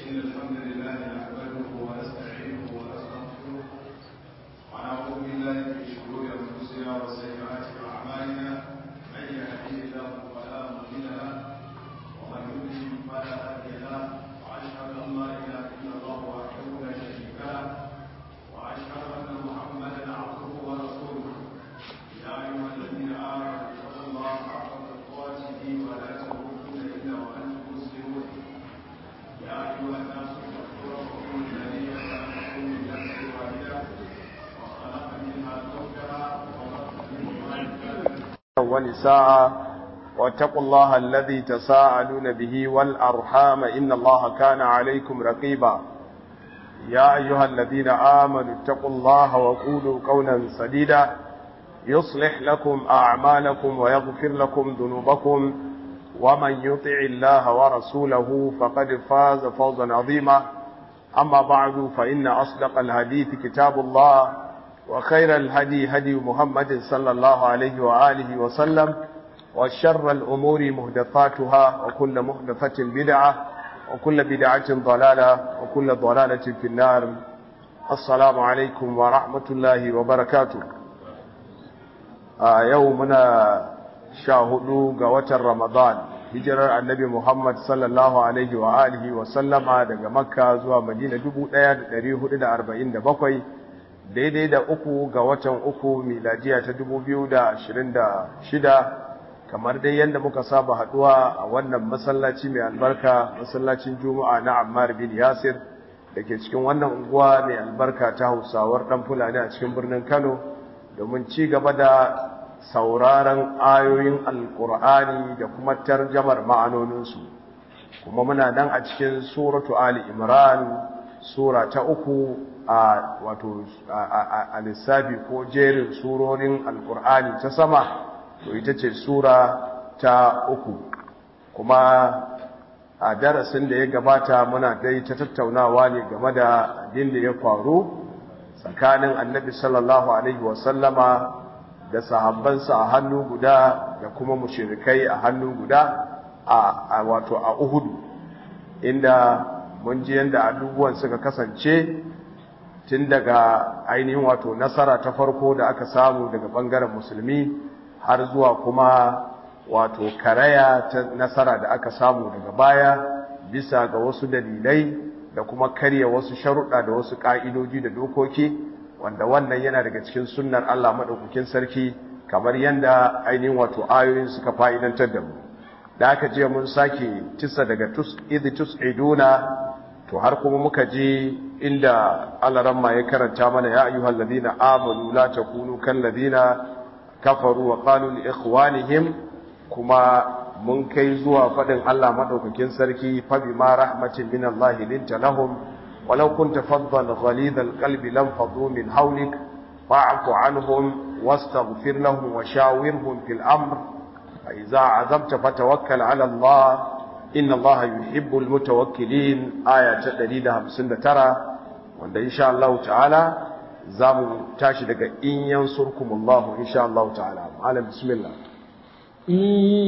إن الحمد لله نحمده ونستعينه ونستغفره ونعوذ بالله من شرور أنفسنا وسيئات أعمالنا من يهديه الله فلا مضل له ومن يضلل فلا هادي له وأشهد أن لا إله إلا الله وحده لا شريك له وأشهد أن محمدا عبده ورسوله يا أيها الذين آمنوا اتقوا الله حق تقاته ولا تموتن إلا وأنتم مسلمون يا أيها الناس اتقوا ربكم الذي خلقكم من نفس واحدة وخلق منها زوجها وبث منهما رجالا ونساء واتقوا الله الذي تساءلون به والأرحام إن الله كان عليكم رقيبا يا أيها الذين آمنوا اتقوا الله وقولوا قولا سديدا يصلح لكم أعمالكم ويغفر لكم ذنوبكم ومن يطع الله ورسوله فقد فاز فوزا عظيما أما بعد فإن أصدق الحديث كتاب الله وخير الهدي هدي محمد صلى الله عليه وآله وسلم وشر الأمور مهدفاتها وكل مهدفة بدعة وكل بدعة ضلالة وكل ضلالة في النار السلام عليكم ورحمة الله وبركاته آه يومنا شاهدوا قوة رمضان hijirar annabi Muhammad sallallahu Alaihi wa alihi wa sallama daga Makka zuwa Madina 1447 daidai da uku ga watan uku miladiya ta 2026 kamar dai yadda muka saba haduwa a wannan masallaci mai albarka masallacin Juma'a na Ammar bin Yasir da ke cikin wannan unguwa mai albarka ta Hausawar dan Fulani a cikin birnin Kano domin ci gaba da sauraron ayoyin alkur'ani da kuma tarjamar ma'anoninsu kuma muna nan a cikin suratu ali imran sura ta uku a wato a lissafi ko jerin surorin alkur'ani ta sama to ita ce sura ta uku kuma a darasin da ya gabata muna dai ta tattaunawa ne game da abin da ya faru tsakanin annabi sallallahu alaihi wasallama da sahabbansa a hannu guda da kuma mushirikai a hannu guda a wato a Uhudu inda mun ji yanda abubuwan suka kasance tun daga ainihin wato nasara ta farko da aka samu daga bangaren musulmi har zuwa kuma wato karaya ta nasara da aka samu daga baya bisa ga wasu dalilai da kuma karya wasu sharuɗa da wasu ƙa'idoji da dokoki wanda wannan yana daga cikin sunnar Allah madaukakin sarki kamar yanda ainihin wato ayoyin suka fa'idantar da mu da aka je mun sake tisa daga tus idh tus'iduna to har kuma muka je inda Allah ramma ya karanta mana ya ayyuhal ladina amanu la takunu kal ladina kafaru wa qalu li ikhwanihim kuma mun kai zuwa fadin Allah madaukakin sarki fa bima rahmatin minallahi linta lahum ولو كنت فظا غليظ القلب لانفضوا من حولك فاعف عنهم واستغفر لهم وشاورهم في الأمر فإذا عزمت فتوكل على الله إن الله يحب المتوكلين آية تدريد همسنة ترى وإن إن شاء الله تعالى زامو تاشدك إن ينصركم الله إن شاء الله تعالى على بسم الله إن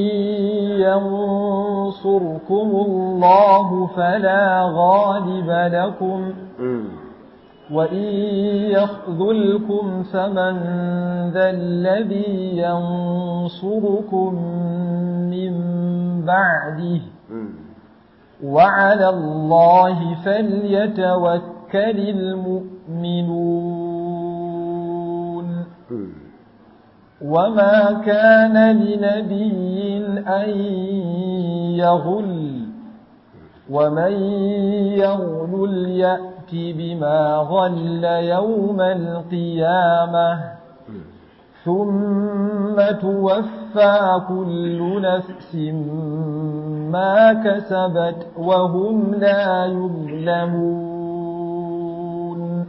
ينصركم الله فلا غالب لكم وإن يخذلكم فمن ذا الذي ينصركم من بعده وعلى الله فليتوكل المؤمنون وما كان لنبي أن يغل ومن يغل يأت بما غل يوم القيامة ثم توفى كل نفس ما كسبت وهم لا يظلمون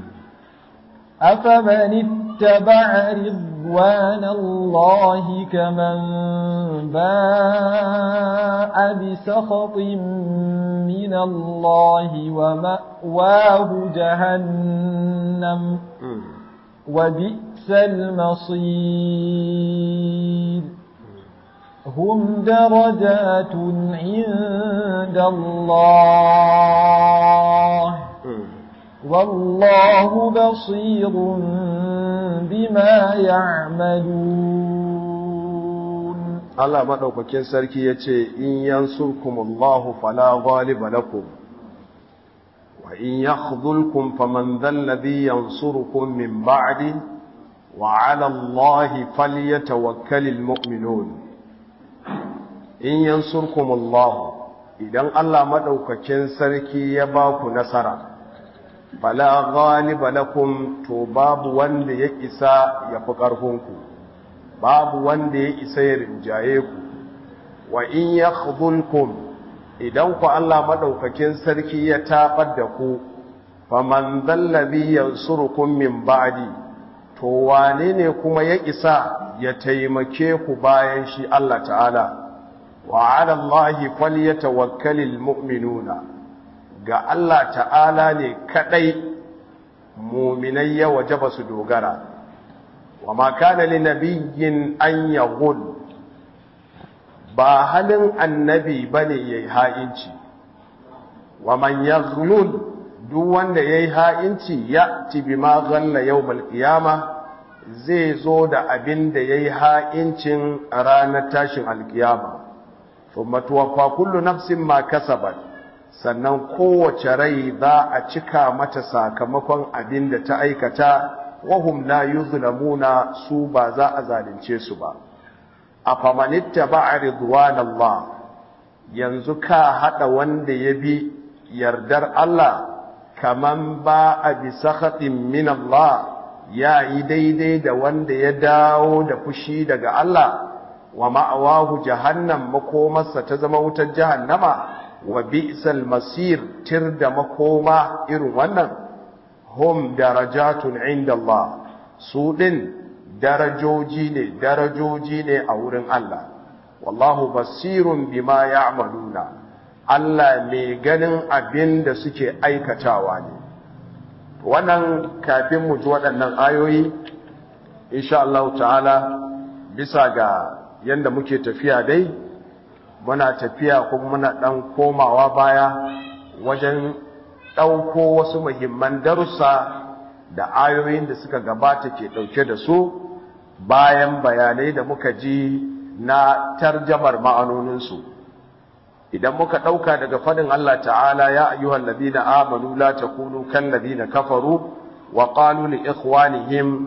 أفمن اتبع رضوان الله كمن باء بسخط من الله ومأواه جهنم وبئس المصير هم درجات عند هدى الله والله بصير بما يعملون Allah madaukakin sarki yace in yansurkumullahu fala ghaliba lakum wa in yakhdhulkum faman dhal ladhi yansurukum min ba'di wa 'ala Allahi falyatawakkalul mu'minun in yansurkumullahu idan Allah madaukakin sarki ya ba ku nasara fala ghaliba lakum to babu wanda ya isa ya fi ƙarfinku babu wanda ya isa ya rinjaye ku wa in yakhdhulkum idan ku Allah madaukakin sarki ya tabar da ku faman dhallabi yansurukum min ba'di to wane ne kuma ya isa ya taimake ku bayan shi Allah ta'ala wa 'ala Allahi falyatawakkalul mu'minuna ga Allah ta'ala ne kadai mu'minai ya wajaba su dogara wa ma kana li nabiyyin an yaghul ba halin annabi bane yayi ha'inci wa man yaghlul duk wanda yayi ha'inci ya ti bima ghalla yawmal qiyama zai zo da abin da yayi ha'incin a ranar tashin alkiyama thumma tuwaffa kullu nafsin ma kasabat sannan kowace rai za a cika mata sakamakon abin da ta aikata wahum la yuzlamuna su ba za a zalunce su ba afamanitta ba'a ridwanallah yanzu ka hada wanda ya bi yardar Allah kaman ba a bi sakhatin min Allah ya yi daidai da wanda ya dawo da fushi daga Allah wa ma'awahu jahannam makomarsa ta zama wutar jahannama wa bi'sal masir tir da makoma irin wannan hum darajatun inda Allah su din darajoji ne darajoji ne a wurin Allah wallahu basirun bima ya'maluna Allah mai ganin abin da suke aikatawa ne wannan kafin mu ji waɗannan ayoyi insha Allah ta'ala bisa ga yanda muke tafiya dai muna tafiya kuma muna ɗan komawa baya wajen ɗauko wasu muhimman darussa da ayoyin da suka gabata ke ɗauke da su bayan bayanai da muka ji na tarjamar ma'anoninsu idan muka ɗauka daga fadin Allah ta'ala ya ayyuhal ladina amanu la takunu kal ladina kafaru wa qalu li ikhwanihim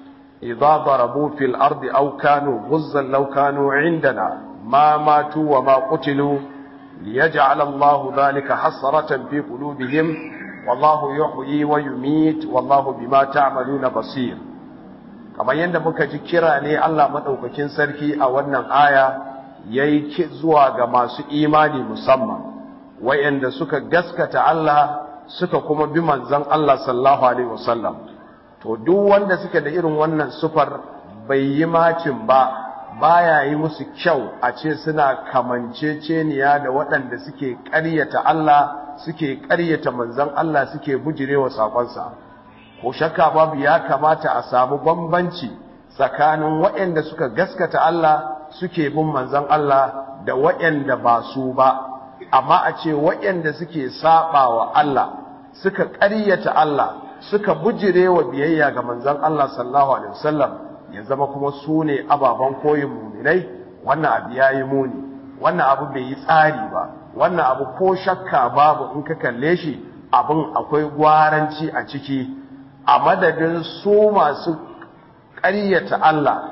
idza darabu fil ardi aw kanu ghuzzan law kanu indana ma matu wa ma qutilu liyaj'al Allahu dhalika hasratan fi qulubihim wallahu yuhyi wa yumit wallahu bima ta'maluna basir kamar yadda muka ji kira ne Allah madaukakin sarki a wannan aya yayi zuwa ga masu imani musamman wayanda suka gaskata Allah suka kuma bi manzon Allah sallallahu alaihi wasallam to duk wanda suke da irin wannan sufar bai yi macin ba baya yi musu kyau a ce suna kamanceceniya da waɗanda suke ƙaryata Allah suke ƙaryata manzon Allah suke bujirewa sakonsa ko shakka babu ya kamata a samu bambanci tsakanin waɗanda suka gaskata Allah suke bin manzon Allah da waɗanda ba su ba amma a ce waɗanda suke saba wa Allah suka ƙaryata Allah suka bujire wa biyayya ga manzon Allah sallallahu alaihi wasallam ya zama kuma su ne ababen koyin muminai wannan abu yayi muni wannan abu bai yi tsari ba wannan abu ko shakka babu in ka kalle shi abin akwai gwaranci a ciki a madadin su masu ƙaryata Allah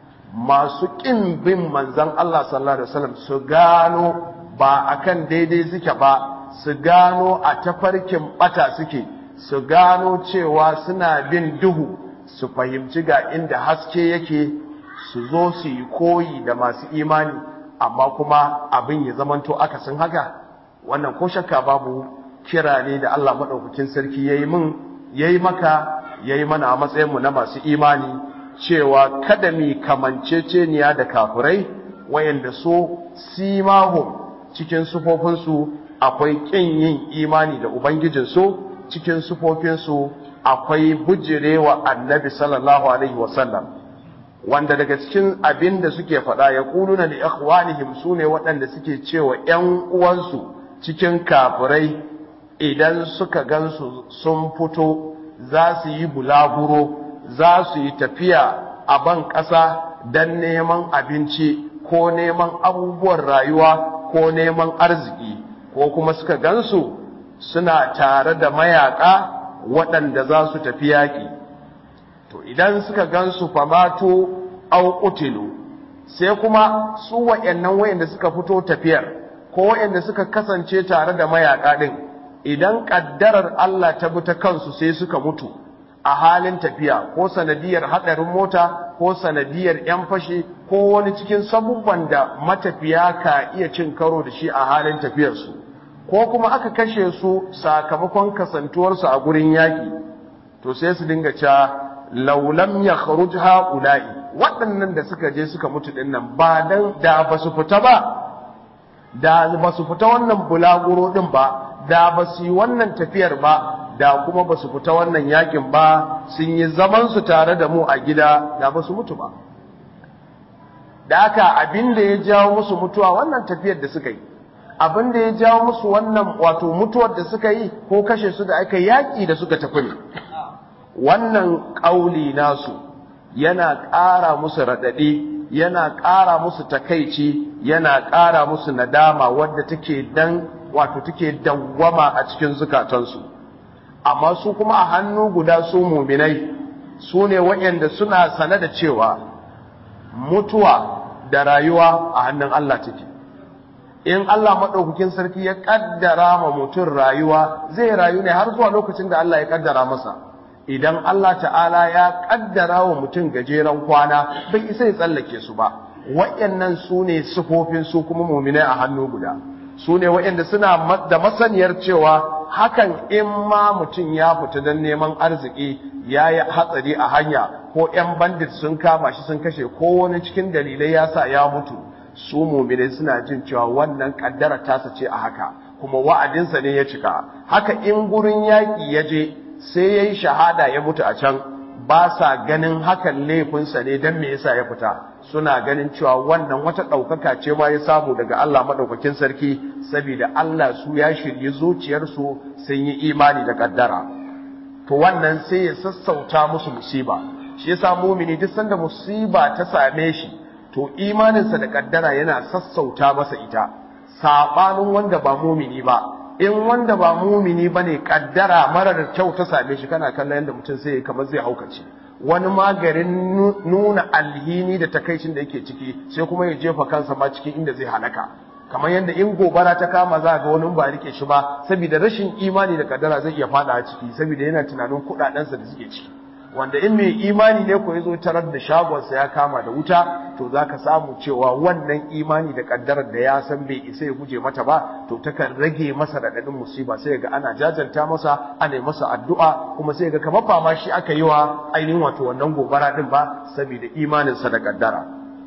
masu ƙin bin manzan Allah sallallahu Alaihi wasallam su gano ba akan daidai suke ba su gano a tafarkin bata suke su gano cewa suna bin duhu su fahimci ga inda haske yake su zo su yi koyi da masu imani amma kuma abin ya zamanto akasin haka wannan ko shakka babu kira ne da Allah maɗaukakin sarki ya yi min ya yi maka ya yi mana a matsayinmu na masu imani cewa kada mi kamanceceniya da kafirai wayanda so simahum cikin sufofinsu akwai ƙin yin imani da ubangijinsu cikin sufofinsu akwai bujirewa annabi sallallahu alaihi wasallam wanda daga cikin abin da suke faɗa ya kuluna da ikhwanihim su ne waɗanda suke cewa ‘yan uwansu cikin kafirai idan suka gansu sun fito za su yi bulaguro za su yi tafiya a ban ƙasa don neman abinci ko neman abubuwan rayuwa ko neman arziki ko kuma suka gansu suna tare da mayaka waɗanda za su tafi yaƙi to idan suka gansu famatu au qutilu sai kuma su waɗannan wayanda suka fito tafiyar ko wayanda suka kasance tare da mayaka din idan kaddarar Allah ta bi ta kansu sai suka mutu a halin tafiya ko sanadiyar hadarin mota ko sanadiyar yan fashi ko wani cikin sabubban da matafiya ka iya cin karo da shi a halin tafiyarsu ko kuma aka kashe su sakamakon kasantuwarsu a gurin yaki to sai su dinga cewa laulam ya kharuj haula'i waɗannan da suka je suka mutu din nan ba dan da ba su fita ba da ba su fita wannan bulaguro din ba da ba su yi wannan tafiyar ba da kuma ba su fita wannan yakin ba sun yi zaman su tare da mu a gida da ba su mutu ba da haka abin da ya jawo musu mutuwa wannan tafiyar da suka yi abin da ya jawo musu wannan wato mutuwar da suka yi ko kashe su da aka yaƙi da suka tafi ne wannan ƙauli nasu yana ƙara musu raɗaɗi yana ƙara musu takaici yana ƙara musu nadama wadda take dan wato take dawwama a cikin zukatansu amma su kuma a hannu guda su muminai su ne waɗanda suna sane da cewa mutuwa da rayuwa a hannun Allah take in Allah maɗaukakin sarki ya ƙaddara ma mutum rayuwa zai rayu ne har zuwa lokacin da Allah ya ƙaddara masa idan Allah ta'ala ya ƙaddara wa mutum gajeren kwana bai isa ya tsallake su ba waɗannan su ne sufofin su kuma muminai a hannu guda su ne waɗanda suna da masaniyar cewa hakan in ma mutum ya fita don neman arziki ya yi hatsari a hanya ko 'yan bandit sun kama shi sun kashe ko wani cikin dalilai ya sa ya mutu su muminai suna jin cewa wannan kaddara tasa ce a haka kuma wa'adinsa ne ya cika haka in gurin yaƙi ya je sai ya yi shahada ya mutu a can ba sa ganin hakan laifinsa ne don me yasa ya fita suna ganin cewa wannan wata ɗaukaka ce ma ya samu daga Allah maɗaukakin sarki saboda Allah su ya shirye zuciyarsu sun yi imani da kaddara to wannan sai ya sassauta musu musiba shi yasa mumini duk sanda musiba ta same shi to imaninsa da kaddara yana sassauta masa ita sabanin wanda ba mumini ba in wanda ba mumini bane kaddara marar kyau ta same shi kana kallon yadda mutum sai kamar zai haukace wani magarin nuna alhini da takaicin da yake ciki sai kuma ya jefa kansa ma cikin inda zai halaka kamar yadda in gobara ta kama za ga wani ba rike shi ba saboda rashin imani da kaddara zai iya fada ciki saboda yana tunanin kudadensa da suke ciki wanda in mai imani ne ko yazo tarar da shagonsa ya kama da wuta to zaka samu cewa wannan imani da kaddarar da ya san bai isa ya guje mata ba to takan rage masa radadin musiba sai ga ana jajanta masa ana masa addu'a kuma sai ga kamar ba ma shi aka yi wa ainihin wato wannan gobara din ba saboda imanin sa da kaddara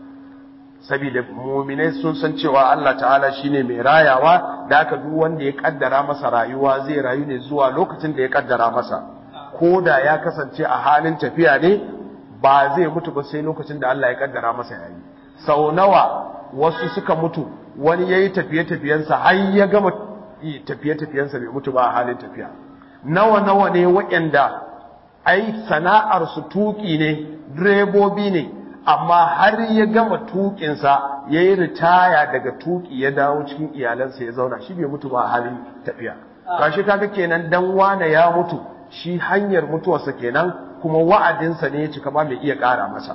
saboda mu'minai sun san cewa Allah ta'ala shine mai rayawa da aka duk wanda ya kaddara masa rayuwa zai rayu ne zuwa lokacin da ya kaddara masa ko da ya kasance a halin tafiya ne ba zai mutu ba sai lokacin da Allah ya kaddara masa yayi sau nawa wasu suka mutu wani yayi tafiye-tafiyensa har ya gama tafiye-tafiyensa bai mutu ba a halin tafiya nawa nawa ne waɗanda ai sana'ar su tuki ne direbobi ne amma har ya gama tukinsa ya yi ritaya daga tuki ya dawo cikin iyalansa ya zauna shi bai mutu ba a halin tafiya kashi kaga kenan dan wane ya mutu shi hanyar mutuwarsa kenan kuma wa'adinsa ne ya cika ba mai iya ƙara masa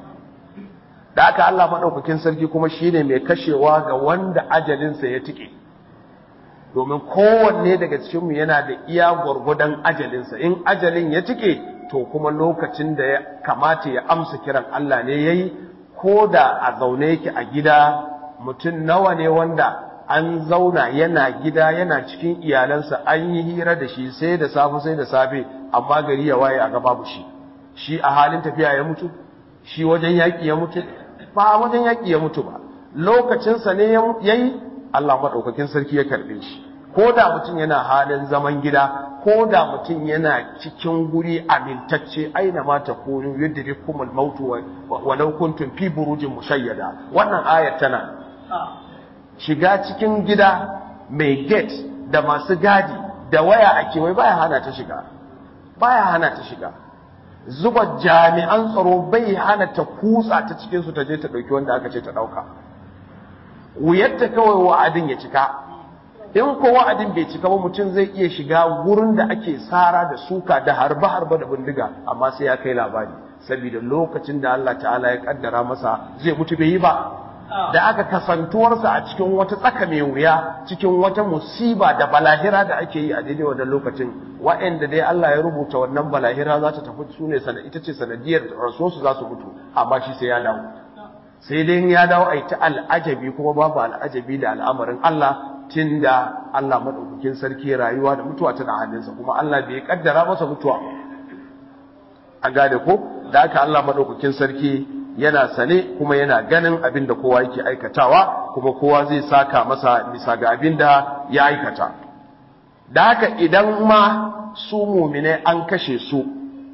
da aka Allah maɗaukakin sarki kuma shine mai kashewa ga wanda ajalinsa ya tike domin kowanne daga cikinmu yana da iya gwargwadon ajalinsa in ajalin ya tike to kuma lokacin da ya kamata ya amsa kiran Allah ne ya yi ko da a zaune yake a gida mutum nawa ne wanda an zauna yana gida yana cikin iyalansa an yi hira da shi sai da safe sai da safe amma gari ya waye a ga babu shi shi a halin tafiya ya mutu shi wajen yaƙi ya mutu ba a wajen yaƙi ya mutu ba lokacinsa ne ya yi Allah maɗaukakin sarki ya karɓe shi ko da mutum yana halin zaman gida ko da mutum yana cikin guri amintacce aina ma ta kunu yudrikumul mautu walau kuntum fi burujin mushayyada wannan ayat tana shiga cikin gida mai gate da masu gadi da waya a kewaye baya hana ta shiga baya hana ta shiga zuba jami'an tsaro bai hana ta kutsa ta cikin su ta je ta dauki wanda aka ce ta dauka wuyarta kawai wa'adin ya cika in ko wa'adin bai cika ba mutum zai iya shiga wurin da ake sara da suka da harba harba da bindiga amma sai ya kai labari saboda lokacin da Allah ta'ala ya kaddara masa zai mutu bai yi ba da aka kasantuwarsa a cikin wata tsaka mai wuya cikin wata musiba da balahira da ake yi a daidai wannan lokacin wa'anda dai Allah ya rubuta wannan balahira za ta tafi su ne ita ce sanadiyar rasuwarsu za su mutu amma shi sai ya dawo sai dai ya dawo a yi ta al'ajabi kuma babu al'ajabi da al'amarin Allah tun da Allah maɗaukakin sarki rayuwa da mutuwa tana hannunsa kuma Allah bai kaddara masa mutuwa a gane ko da aka Allah maɗaukakin sarki yana sane kuma yana ganin abin da kowa yake aikatawa kuma kowa zai saka masa bisa ga abin da ya aikata da haka idan ma su mumine an kashe su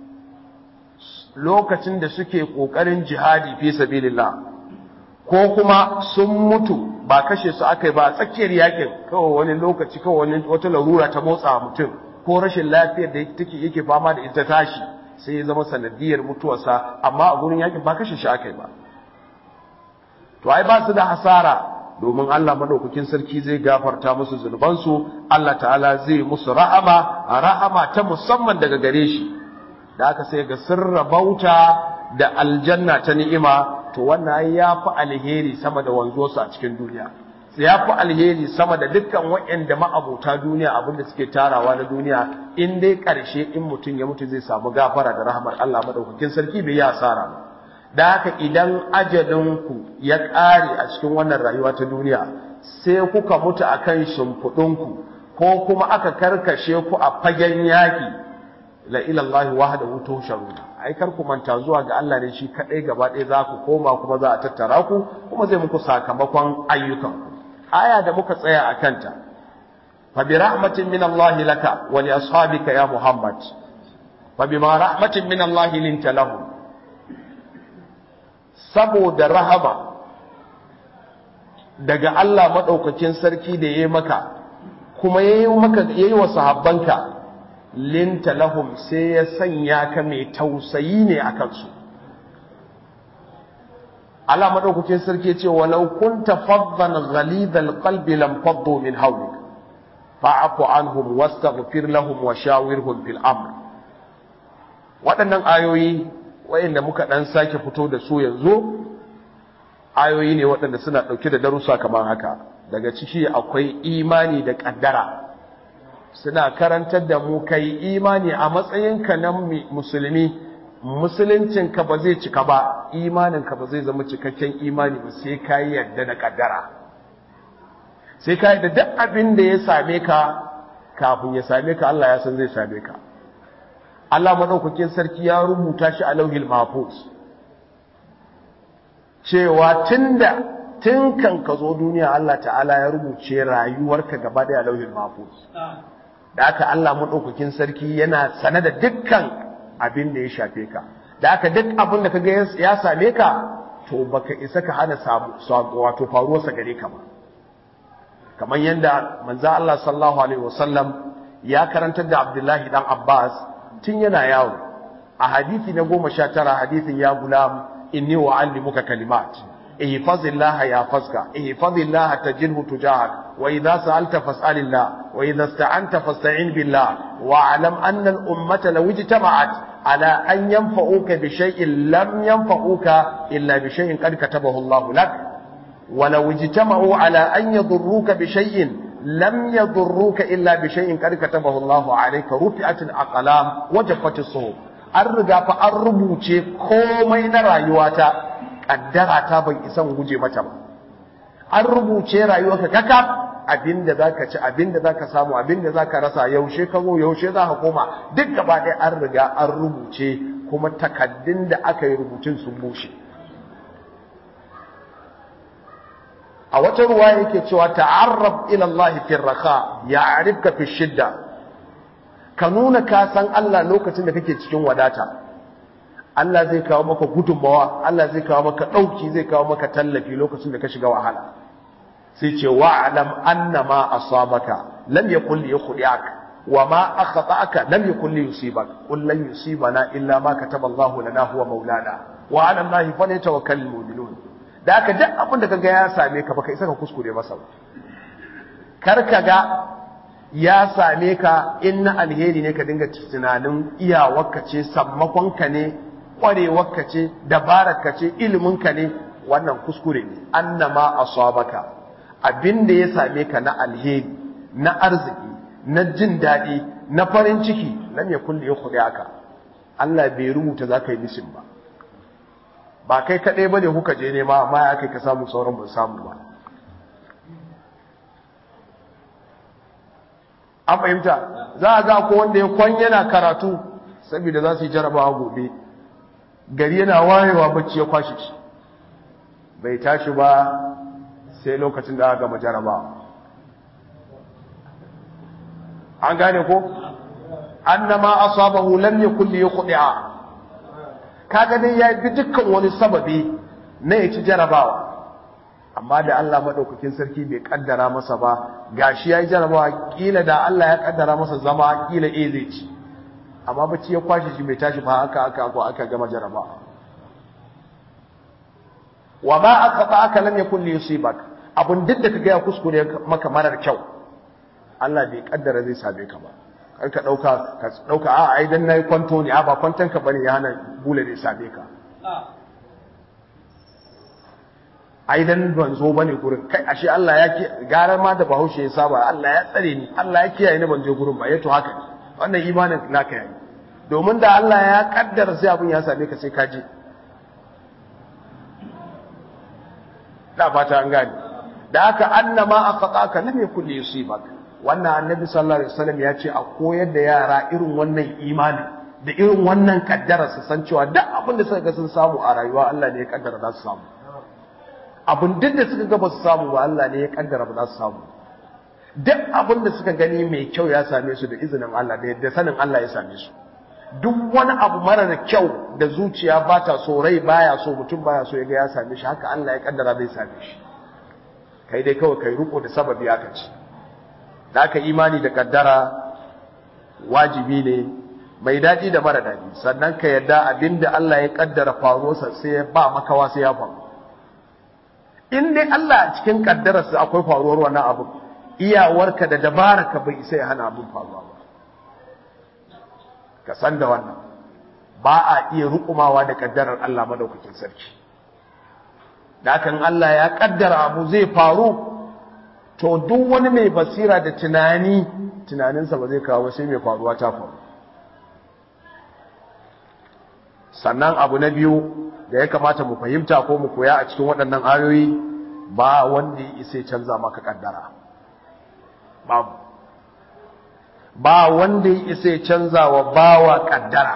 lokacin da suke ƙoƙarin jihadi fi sabilillah ko kuma sun mutu ba kashe su aka yi ba a tsakiyar yakin kawai wani lokaci kawai wani wata larura ta motsa mutum ko rashin lafiyar da take yake fama da ita tashi sai ya zama sanadiyar mutuwarsa amma a gurin yakin ba kashe shi aka yi ba to ai ba su da hasara domin Allah madaukakin sarki zai gafarta musu zunubansu Allah ta'ala zai musu rahama rahama ta musamman daga gare shi da aka sai ga sirra bauta da aljanna ta ni'ima to wannan ai yafi alheri sama da wanzuwarsu a cikin duniya ya fi alheri sama da dukkan waɗanda ma'abuta duniya abinda suke tarawa na duniya in dai ƙarshe in mutum ya mutu zai samu gafara da rahmar Allah madaukakin sarki bai yi asara ba da haka idan ajalinku ya ƙare a cikin wannan rayuwa ta duniya sai kuka mutu akan shimfiɗinku ko kuma aka karkashe ku a fagen yaƙi la ilallahi wahdahu tusharuna ai kar ku manta zuwa ga Allah ne shi kadai gaba ɗaya za ku koma kuma za a tattara ku kuma zai muku sakamakon ayyukanku aya da muka tsaya a kanta fa bi rahmatin min Allah laka wa li ashabika ya Muhammad fa bima rahmatin min Allah linta lahu saboda rahama daga Allah madaukakin sarki da yayi maka kuma yayi maka yayi wa sahabbanka linta lahum sai ya sanya ka mai tausayi ne akan su Allah madaukakin sarki ce walau kunta faddan ghalidhal qalbi lam faddu min hawlik fa'fu anhum wastaghfir lahum wa shawirhum fil amr waɗannan ayoyi wayanda muka dan sake fito da su yanzu ayoyi ne waɗanda suna ɗauke da darussa kamar haka daga ciki akwai imani da ƙaddara suna karantar da mu kai imani a matsayinka na musulmi musuluncinka ba zai cika ba imaninka ba zai zama cikakken imani ba sai ka yi yadda da kaddara sai ka yi da duk abin da ya same ka kafin ya same ka Allah ya san zai same ka Allah maɗaukakin sarki ya rubuta shi a lauhil mahfuz cewa tunda tun kan ka zo duniya Allah ta'ala ya rubuce rayuwarka gaba ɗaya a lauhil mahfuz da aka Allah maɗaukakin sarki yana sane da dukkan abin da ya shafe ka da aka duk abin da kaga ya same ka to baka isa ka hana samu wato faruwarsa gare ka ba kamar yadda manzo Allah sallallahu alaihi wasallam ya karantar da Abdullahi dan Abbas tun yana yawo a hadisi na goma sha tara hadisin ya gulam inni wa'allimuka kalimat ihfazillaha yahfazka ihfazillaha tajidhu tujahak wa idha sa'alta fas'alillah wa idha ista'anta fasta'in billah wa'lam anna al-ummata law ijtama'at ala an yanfa'uka bi shay'in lam yanfa'uka illa bi shay'in qad katabahu Allah lak wa law ijtama'u ala an yadurruka bi shay'in lam yadurruka illa bi shay'in qad katabahu Allah alayka rufi'at al-aqlam wa jaffat as-suhuf an riga fa an rubuce komai na rayuwata kaddara ta ban isan guje mata ba an rubuce rayuwarka kaka abinda zaka ci abinda zaka samu abinda zaka rasa yaushe ka zo yaushe zaka koma duk gaba ɗaya an riga an rubuce kuma takaddun da aka yi rubutun sun bushe a wata ruwa yake cewa ta'arrab ila Allah fi raka ya'rifka fi shidda ka nuna ka san Allah lokacin da kake cikin wadata Allah zai kawo maka gudunmawa Allah zai kawo maka ɗauki zai kawo maka tallafi lokacin da ka shiga wahala sai ce wa'lam annama asabaka lam yakul yukhdi'ak wa ma akhata'aka lam yakul yusibak qul lan yusibana illa ma kataba Allah lana huwa maulana wa 'ala Allah falyatawakkalul mu'minun da haka duk abin da kaga ya same ka baka isa ka kuskure masa ba kar ka ga ya same ka in na alheri ne ka dinga tunanin iyawarka ce sammakonka ne ƙwarewarka ce dabararka ce iliminka ne wannan kuskure ne annama asabaka abin da ya same ka na alheri na arziki na jin daɗi na farin ciki lam yakun li yukhdi'aka Allah bai rubuta zaka yi mishin ba ba kai kadai bane kuka je nema amma ya kai ka samu sauran ba samu ba an fahimta za a ga ko wanda ya kwan yana karatu saboda za su yi jarabawa gobe gari yana wayewa bacci ya kwashe shi bai tashi ba sai lokacin da aka gama jarabawa an gane ko annama asabahu lam yakul yuqdi'a kaga dai ya bi dukkan wani sababi na ya ci jarabawa amma da Allah madaukakin sarki bai kaddara masa ba gashi yayi jarabawa kila da Allah ya kaddara masa zama kila eh zai ci amma bacci ya kwashe shi bai tashi ba aka aka ko aka gama jarabawa wa ma aqata aka lam yakun li yusibak abun duk da kaga ya kuskure maka marar kyau Allah bai kaddara zai same ka ba kar ka dauka ka dauka a ai dan nayi kwanto ne a ba kwanton ka bane ya hana bule zai same ka ai dan ban zo bane gurin kai ashe Allah ya ki gara ma da Bahaushe ya saba Allah ya tsare ni Allah ya kiyaye ni ban je gurin ba yato haka ne wannan imanin naka yayi domin da Allah ya kaddara sai abun ya same ka sai ka je da fata an gane da aka annama aqataka lam yakul yusibak wannan annabi sallallahu alaihi wasallam ya ce a koyar da yara irin wannan imani da irin wannan kaddara su san cewa duk abin da suka ga sun samu a rayuwa Allah ne ya kaddara za su samu abin duk da suka ga ba su samu ba Allah ne ya kaddara ba za su samu duk abin da suka gani mai kyau ya same su da izinin Allah da yadda sanin Allah ya same su duk wani abu mara da kyau da zuciya ba ta so rai baya so mutum baya so ya ga ya same shi haka Allah ya kaddara zai same shi kai dai kawai kai riko da sababi aka ci da aka imani da kaddara wajibi ne mai daɗi da mara daɗi sannan ka yarda abinda Allah ya kaddara faruwarsa sai ya ba makawa sai ya faru in dai Allah a cikin kaddararsa akwai faruwar wannan abu iyawarka da dabararka bai isa ya hana abin faruwa ba ka san da wannan ba a iya rukumawa da kaddarar Allah madaukakin sarki da hakan Allah ya kaddara abu zai faru to duk wani mai basira da tunani tunaninsa ba zai kawo sai mai faruwa ta faru sannan abu na biyu da ya kamata mu fahimta ko mu koya a cikin waɗannan ayoyi ba wanda ya isa canza maka kaddara babu ba wanda ya isa canza wa bawa kaddara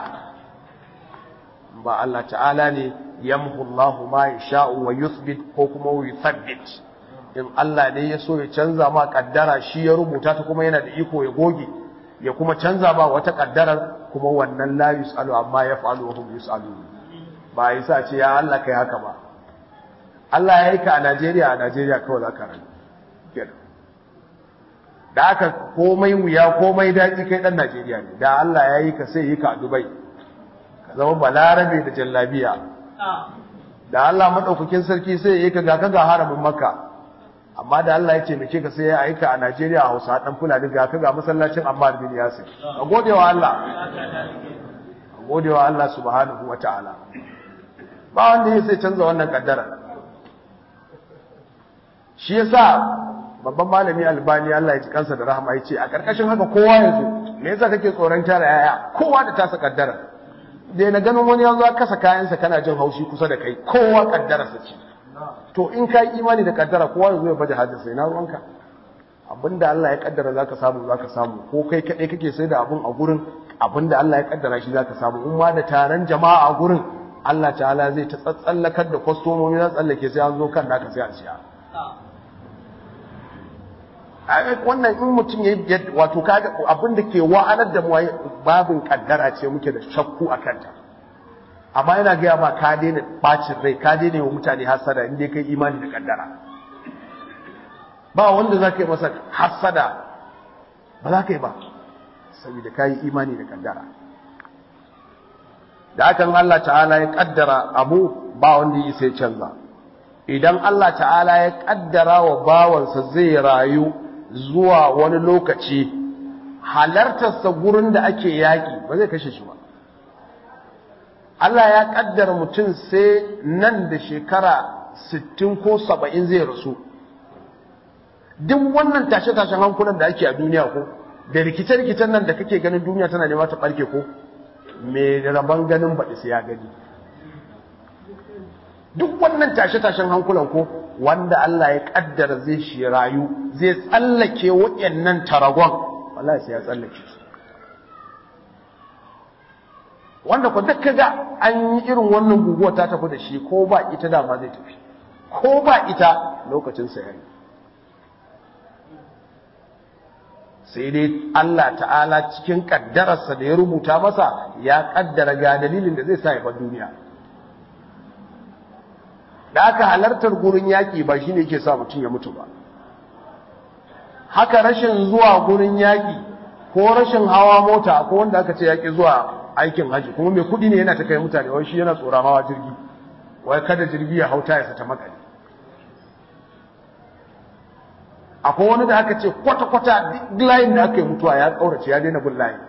ba Allah ta'ala ne yamhu Allahu ma yasha'u wa yuthbit ko kuma wa yuthabbit in Allah ne ya so ya canza ma kaddara shi ya rubuta ta kuma yana da iko ya goge ya kuma canza ba wata kaddarar kuma wannan la yusalu amma yaf'alu wa hum yusalun ba yasa ce ya Allah kai haka ba Allah ya yi ka a Najeriya a Najeriya kawai za ka rayu da aka komai wuya komai daɗi kai ɗan Najeriya ne da Allah ya yi ka sai yi ka a Dubai ka zama balarabe da jallabiya da Allah maɗaukakin sarki sai yi ka ga ka ga haramin makka amma da Allah ya ce mace ka sai ya aika a Najeriya a Hausa ɗan Fulani ga ka ga masallacin Ammar bin Yasir ka gode wa Allah ka gode wa Allah subhanahu wa ta'ala ba wanda ya sai canza wannan kaddara shi yasa babban malami albani Allah ya ji kansa da rahama yace a karkashin haka kowa ya zo me yasa kake tsoron tara yaya kowa da tasa kaddara dai na ganin wani yanzu aka kasa kayansa kana jin haushi kusa da kai kowa kaddara sa ce to in kai imani da kaddara kowa ya zo ya baje hajjin sai na ruwanka abinda Allah ya kaddara zaka samu zaka samu ko kai kadai kake sai da abun a gurin abinda Allah ya kaddara shi zaka samu in ma da taron jama'a a gurin Allah ta'ala zai ta tsatsallakar da kwastomomi za tsallake sai an zo kan naka sai a siya wannan in mutum ya wato kaga abin da ke wa'anar da mu babin kaddara ce muke da shakku a kanta amma yana gaya ma ka daina bacin rai ka daina wa mutane hasara inda kai imani da kaddara ba wanda za ka yi masa hassada ba za ka yi ba saboda ka yi imani da kaddara da hakan Allah ta'ala ya kaddara abu ba wanda yi sai canza idan Allah ta'ala ya kaddara wa bawansa zai rayu zuwa wani lokaci halartarsa gurin da ake yaƙi ba zai kashe shi ba Allah ya kaddara mutum sai nan da shekara 60 ko 70 zai rasu duk wannan tashe-tashen hankulan da ake a duniya ko da rikice-rikicen nan da kake ganin duniya tana nema ta ɓarke ko mai rabon ganin baɗi sai ya gani duk wannan tashe-tashen hankulan ko wanda Allah ya kaddara zai shi rayu zai tsallake waɗannan taragon wallahi sai ya tsallake su wanda ku duk kaga an yi irin wannan guguwa ta tafi da shi ko ba ita dama zai tafi ko ba ita lokacin sa yayi sai dai Allah ta'ala cikin kaddararsa da ya rubuta masa ya kaddara ga dalilin da zai sa ya bar duniya da aka halartar gurin yaƙi ba shine yake sa mutum ya mutu ba haka rashin zuwa gurin yaƙi ko rashin hawa mota ko wanda aka ce yaƙi zuwa aikin haji kuma mai kuɗi ne yana ta kai mutane wai shi yana tsoron hawa jirgi wai kada jirgi ya hauta ya sata makale akwai wani da aka ce kwata-kwata duk layin da aka yi mutuwa ya ƙaurace ya daina bin layin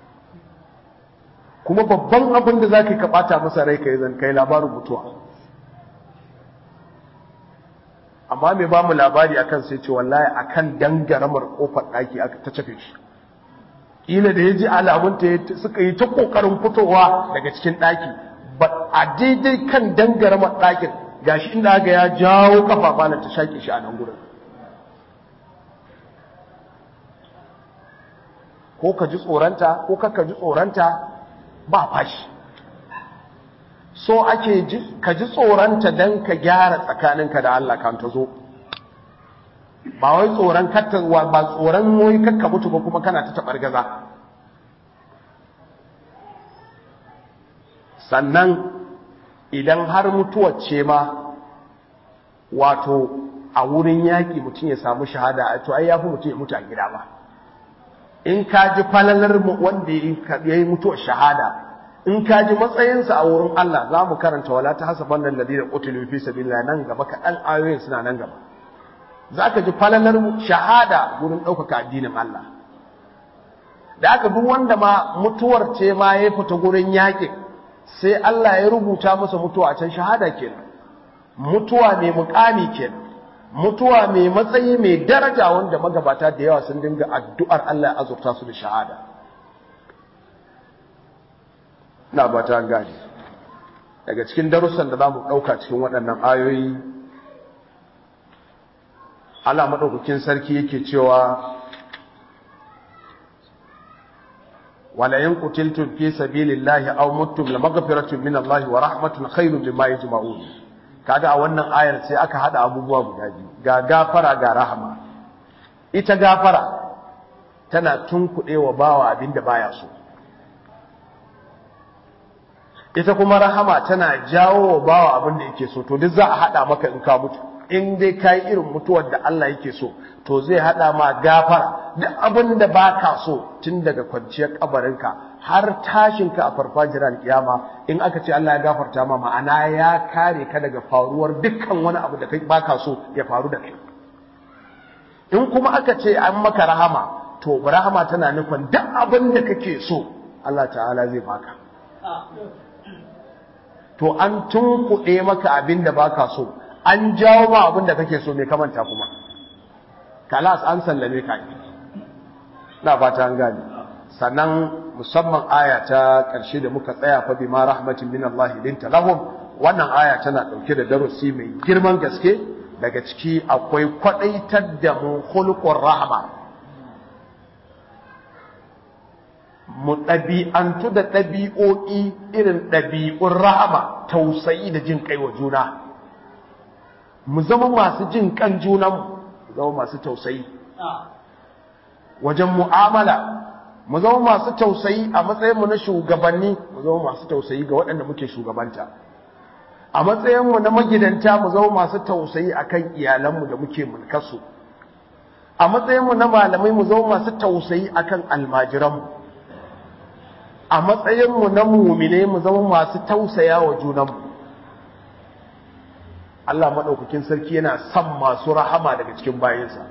kuma babban abin da za ka yi ka ɓata masa rai ka yi zan kai labarin mutuwa amma mai ba mu labari akan sai ce wallahi akan dangaramar kofar ɗaki aka ta cafe shi ila da ya ji alamunta suka yi ta ƙoƙarin fitowa daga cikin ɗaki a daidai kan dangaramar ɗakin gashi inda aka ya jawo kafa malam ta shaƙe shi a nan gurin ko ka ji tsoranta ko ka ji tsoranta ba fashi so ake ka ji tsoranta don ka gyara tsakaninka da Allah kan ta zo ba wai tsoron kattawa ba tsoron wai kakka mutu ba kuma kana ta taɓar gaza sannan idan har mutuwar ce ma wato a wurin yaƙi mutum ya samu shahada a to ai ya fi mutum ya mutu a gida ba in ka ji falalar wanda ya yi mutuwar shahada in ka ji matsayinsa a wurin Allah za mu karanta wala ta hasaban nan ladina qutilu fi sabilillah nan gaba kaɗan ayoyin suna nan gaba za ka ji falalar shahada wurin ɗaukaka addinin Allah da aka duk wanda ma mutuwar ce ma ya fita gurin yaƙi sai Allah ya rubuta masa mutuwa a can shahada kenan mutuwa mai mukami kenan mutuwa mai matsayi mai daraja wanda magabata da yawa sun dinga addu'ar Allah ya azurta su da shahada na ba ta gani daga cikin darussan da za mu ɗauka cikin waɗannan ayoyi Allah maɗaukakin sarki yake cewa wala in qutiltum fi sabilillahi aw muttum la maghfiratun min Allah wa rahmatun khairun mimma yajma'un kaga a wannan ayar sai aka hada abubuwa guda biyu ga gafara ga rahama ita gafara tana tunkuɗewa bawa abinda baya so ita kuma rahama tana jawo wa bawa abin da yake so to duk za a hada maka in ka mutu in dai kai irin mutuwar da Allah yake so to zai hada ma gafara duk abin da baka so tun daga kwanciyar kabarinka har tashin ka a farfajiyar kiyama in aka ce Allah ya gafarta ma ma'ana ya kare ka daga faruwar dukkan wani abu da kai baka so ya faru da kai in kuma aka ce an maka rahama to rahama tana nufin duk abin da kake so Allah ta'ala zai baka to an tunkuɗe maka abin da baka so an jawo ma abin da kake so mai kamanta kuma kalas an sallame ka na fata an gane sannan musamman aya ta ƙarshe da muka tsaya fa bima rahmatin min Allah linta lahum wannan aya tana ɗauke da darasi mai girman gaske daga ciki akwai kwadaitar da mu khulqur rahma mu ɗabi'antu da ɗabi'o'i irin ɗabi'un rahama tausayi da jin kai wa juna mu zama masu jin kan junanmu mu zama masu tausayi wajen mu'amala mu zama masu tausayi a matsayinmu na shugabanni mu zama masu tausayi ga waɗanda muke shugabanta a matsayinmu na magidanta mu zama masu tausayi akan iyalanmu da muke mulkarsu a matsayinmu na malamai mu zama masu tausayi akan almajiranmu a matsayinmu na mumine mu zama masu tausaya wa junanmu Allah maɗaukakin sarki yana son masu rahama daga cikin bayansa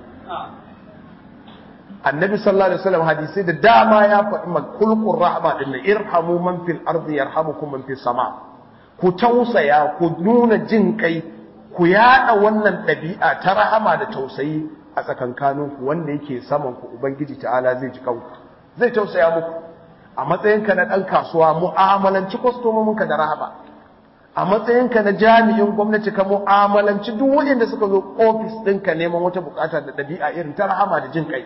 annabi sallallahu alaihi wasallam hadisi da dama ya faɗi makulqur rahma din irhamu man fil ardi yarhamukum man fis sama ku tausaya ku nuna jin kai ku yada wannan ɗabi'a ta rahama da tausayi a tsakankaninku wanda yake saman ku ubangiji ta'ala zai ji kanku zai tausaya muku a matsayinka na ɗan kasuwa mu'amalanci kwastomominka da rahama a matsayinka na jami'in gwamnati ka mu'amalanci duk waɗanda suka zo ofis ɗinka neman wata bukata da ɗabi'a irin ta rahama da jin kai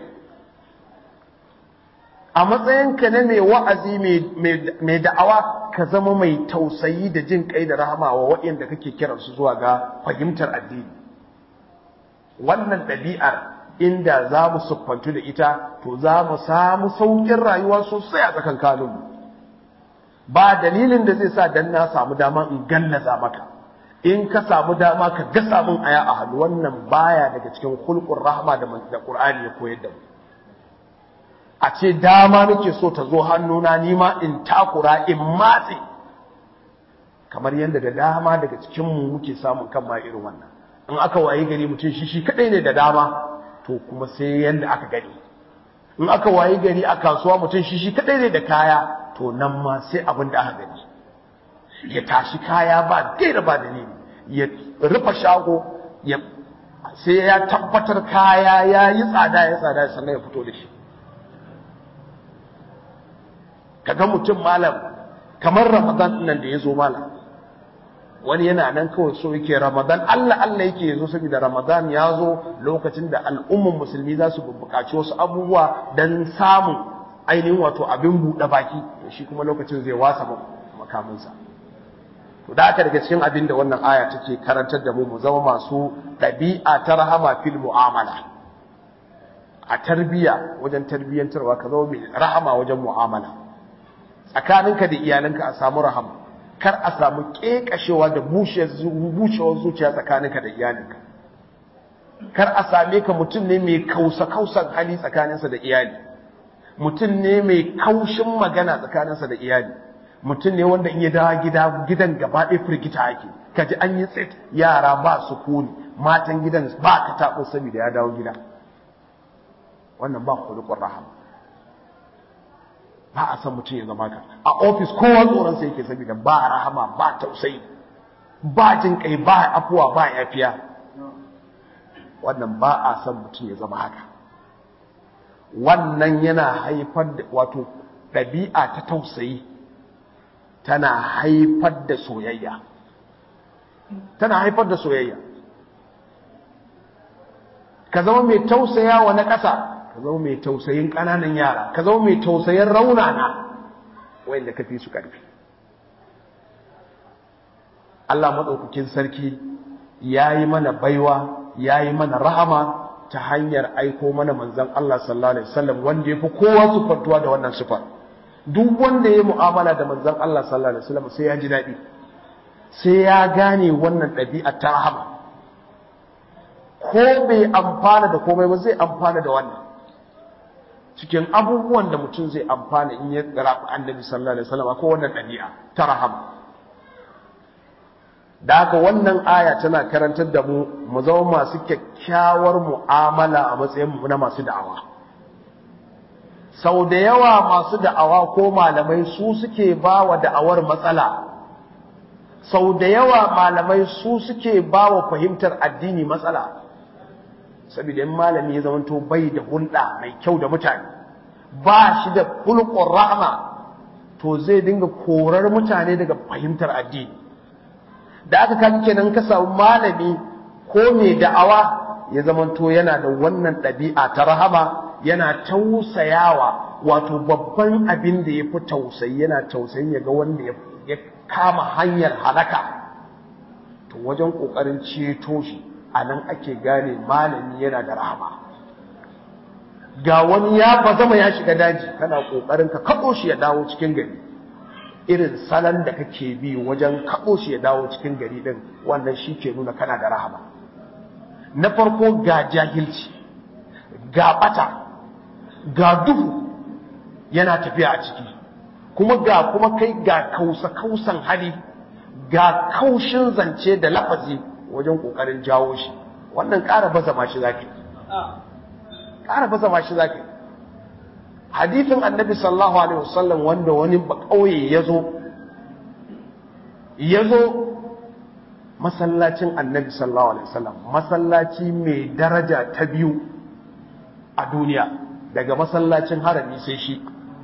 a matsayinka na mai wa'azi mai da'awa ka zama mai tausayi da jin kai da rahama wa waɗanda kake kiransu zuwa ga fahimtar addini wannan ɗabi'ar inda za mu siffantu da ita to za mu samu sauƙin rayuwa sosai a tsakan kanunmu ba dalilin da zai sa dan na samu dama in gallaza maka in ka samu dama ka gasa min aya a hannu wannan baya daga cikin hulqur rahma da da Qur'ani ya koyar da mu a ce dama nake so ta zo hannuna ni ma in takura in matse kamar yadda da dama daga cikin mu muke samun kan ma irin wannan in aka wayi gari mutum shi shi kadai ne da dama to kuma sai yanda aka gani in aka wayi gari a kasuwa mutum shi shi kadai ne da kaya to nan ma sai abin da aka gani ya tashi kaya ba gaira ba dalili ya rufe shago ya sai ya tabbatar kaya ya yi tsada ya tsada sannan ya fito da shi kaga mutum malam kamar ramadan nan da ya zo malam wani yana nan kawai so yake ramadan Allah Allah yake yazo saboda ramadan ya zo lokacin da al'umman musulmi za su buƙaci wasu abubuwa don samun ainihin wato abin buɗe baki shi kuma lokacin zai wasa makaminsa to da aka daga cikin abin da wannan aya take karantar da mu mu zama masu ɗabi'a ta rahama fil mu'amala a tarbiya wajen tarbiyyantarwa ka zama mai rahama wajen mu'amala tsakaninka da iyalanka a samu rahama kar a samu kekashewa da bushewar zuciya tsakaninka da iyalinka kar a same ka mutum ne mai kausa-kausan hali tsakaninsa da iyali mutum ne mai kaushin magana tsakaninsa da iyali mutum ne wanda in ya dawo gida gidan gaba ɗaya firgita ake kaji an yi tsit yara ba su kuni matan gidan ba ka taɓo saboda ya dawo gida wannan ba kulukun rahama ba a san mutum ya zama ka a ofis kowa tsoron sai yake saboda ba rahama ba tausayi ba jin kai ba afuwa ba yafiya wannan ba a san mutum ya zama haka wannan yana haifar da wato ɗabi'a ta tausayi tana haifar da soyayya tana haifar da soyayya ka zama mai tausaya wa na ƙasa ka zama mai tausayin ƙananan yara ka zama mai tausayin raunana wanda ka fi su ƙarfi Allah maɗaukakin sarki ya yi mana baiwa ya yi mana rahama ta hanyar aiko mana manzan Allah sallallahu Alaihi wasallam wanda ya fi kowa sufantuwa da wannan sufar duk wanda ya yi mu'amala da manzan Allah sallallahu Alaihi wasallam sai ya ji daɗi sai ya gane wannan ɗabi'a ta rahama ko bai amfana da komai ba zai amfana da wannan cikin abubuwan da mutum zai amfana in ya rafi annabi sallallahu alaihi wasallam ko wannan ɗabi'a ta rahama da haka wannan aya tana karantar da mu mu zama masu kyakkyawar mu'amala a matsayin mu na masu da'awa sau da yawa masu da'awa ko malamai su suke ba wa da'awar matsala sau da yawa malamai su suke ba wa fahimtar addini matsala saboda in malami ya zamanto bai da hulɗa mai kyau da mutane ba shi da hulƙon rahama to zai dinga korar mutane daga fahimtar addini da aka kaji kenan ka samu malami ko mai da'awa ya zamanto yana da wannan ɗabi'a ta rahama yana tausayawa wato babban abin da ya fi tausayi yana tausayin ya ga wanda ya kama hanyar halaka to wajen ƙoƙarin ceto shi a nan ake gane malami yana da rahama ga wani ya bazama ya shiga daji kana kokarin ka kaɗo shi ya dawo cikin gari irin salon da kake bi wajen kaɗo shi ya dawo cikin gari din wannan shi ke nuna kana da rahama na farko ga jahilci ga bata ga duhu yana tafiya a ciki kuma ga kuma kai ga kausa kausan hali ga kaushin zance da lafazi wajen kokarin jawo shi wannan ƙara baza ma shi zaki ƙara baza ma shi zaki hadithin annabi sallallahu alaihi wasallam wanda wani ba kauye yazo yazo masallacin annabi sallallahu alaihi wasallam masallaci mai daraja ta biyu a duniya daga masallacin harami sai shi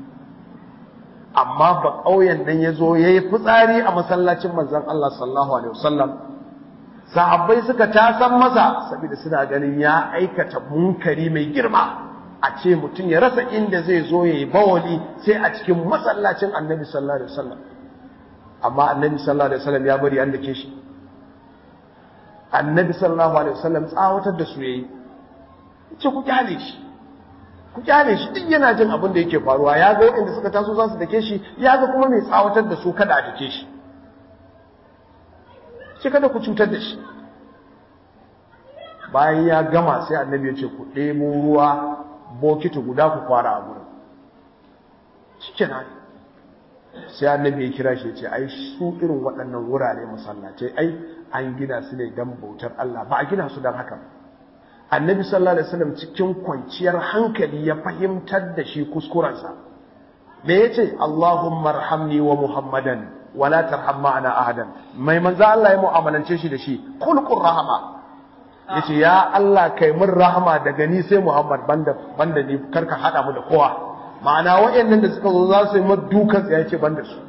amma ba ƙauyen nan ya zo ya yi fitsari a masallacin manzan Allah sallallahu alaihi wasallam sahabbai suka tasan masa saboda suna ganin ya aikata munkari mai girma a ce mutum ya rasa inda zai zo ya yi bawali sai a cikin masallacin annabi sallallahu alaihi wasallam amma annabi sallallahu alaihi wasallam ya bari an dake shi annabi sallallahu alaihi wasallam tsawatar da su yayi ce ku kyale shi ku kyale shi duk yana jin abin da yake faruwa ya ga waɗanda suka taso za su dake shi ya ga kuma mai tsawatar da su kada a dake shi ce kada ku cutar da shi bayan ya gama sai annabi ya ce ku ɗebo ruwa bokiti guda ku kwara a gurin shikenan sai annabi ya kira shi ya ce ai su irin waɗannan wurare masallatai ai an gina su ne don bautar Allah ba a gina su don haka annabi sallallahu alaihi wasallam cikin kwanciyar hankali ya fahimtar da shi kuskurensa me yace Allahumma arhamni wa Muhammadan wa la tarham ma'ana ahadan mai manzo Allah ya mu'amalance shi da shi kulqur rahama yace ya Allah kai mun rahama daga ni sai Muhammad banda banda ni karka hada mu da kowa ma'ana wayannan da suka zo za su yi mu dukan tsaye yace banda su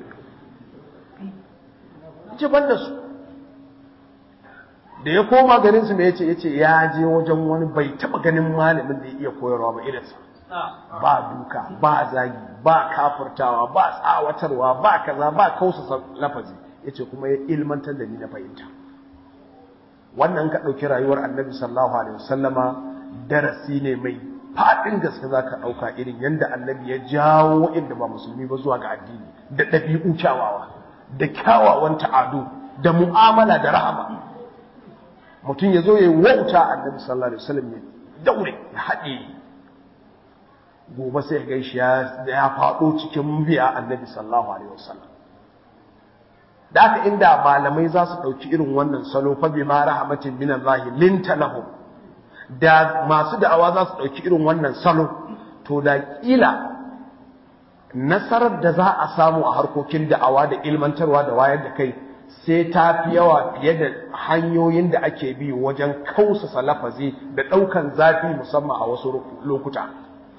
yace banda su da ya koma garin su me yace yace ya je wajen wani bai taba ganin malamin da ya iya koyarwa ba irinsa ba duka ba zagi ba kafurtawa ba tsawatarwa ba kaza ba kausa lafazi yace kuma ya ilmantar da ni na fahimta wannan ka dauki rayuwar annabi sallallahu alaihi wasallama darasi ne mai fadin gaske zaka dauka irin yanda annabi ya jawo inda ba musulmi ba zuwa ga addini da dabi'u kyawawa da kyawawan ta'adu da mu'amala da rahama mutum ya zo ya yi wauta annabi sallallahu alaihi wasallam ya daure ya haɗe gobe sai ga shi ya faɗo cikin biya annabi sallallahu alaihi wasallam da haka inda malamai za su ɗauki irin wannan salo fa bi ma rahmatin min Allah linta lahum da masu da'awa za su ɗauki irin wannan salo to da kila nasarar da za a samu a harkokin da'awa da ilmantarwa da wayar da kai sai ta fi yawa fiye da hanyoyin da ake bi wajen kausasa lafazi da ɗaukan zafi musamman a wasu lokuta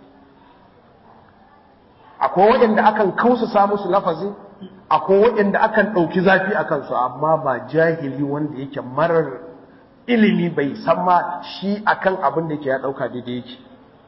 akwai waɗanda akan kausasa musu lafazi akwai waɗanda akan ɗauki zafi a kansu amma ba jahili wanda yake marar ilimi bai san ma shi akan abin da yake ya ɗauka daidai yake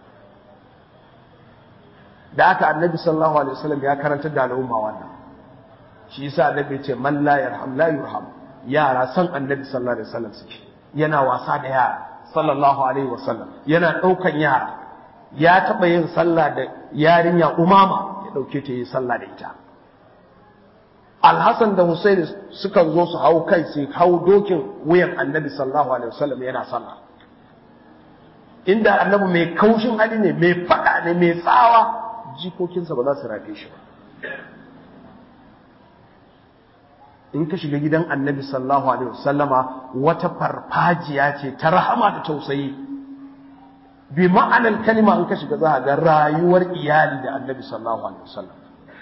da aka annabi sallallahu alaihi wasallam ya karanta da al'umma wannan shi yasa annabi ya ce man la yarham la yurham yara san annabi sallallahu alaihi wasallam suke yana wasa da yara sallallahu alaihi wasallam yana daukan yara ya taba yin sallah da yarinya umama ya dauke ta yi sallah da ita Alhassan da Hussein sukan zo su hau kai su hau dokin wuyan annabi sallallahu alaihi wasallam yana sallah inda annabi mai kaushin hali ne mai fada ne mai tsawa jikokinsa ba za su rafe shi ba in ka shiga gidan annabi sallallahu alaihi wasallama wata farfajiya ce ta rahama da tausayi bi ma'anar kalima in ka shiga za ga rayuwar iyali da annabi sallallahu alaihi wasallam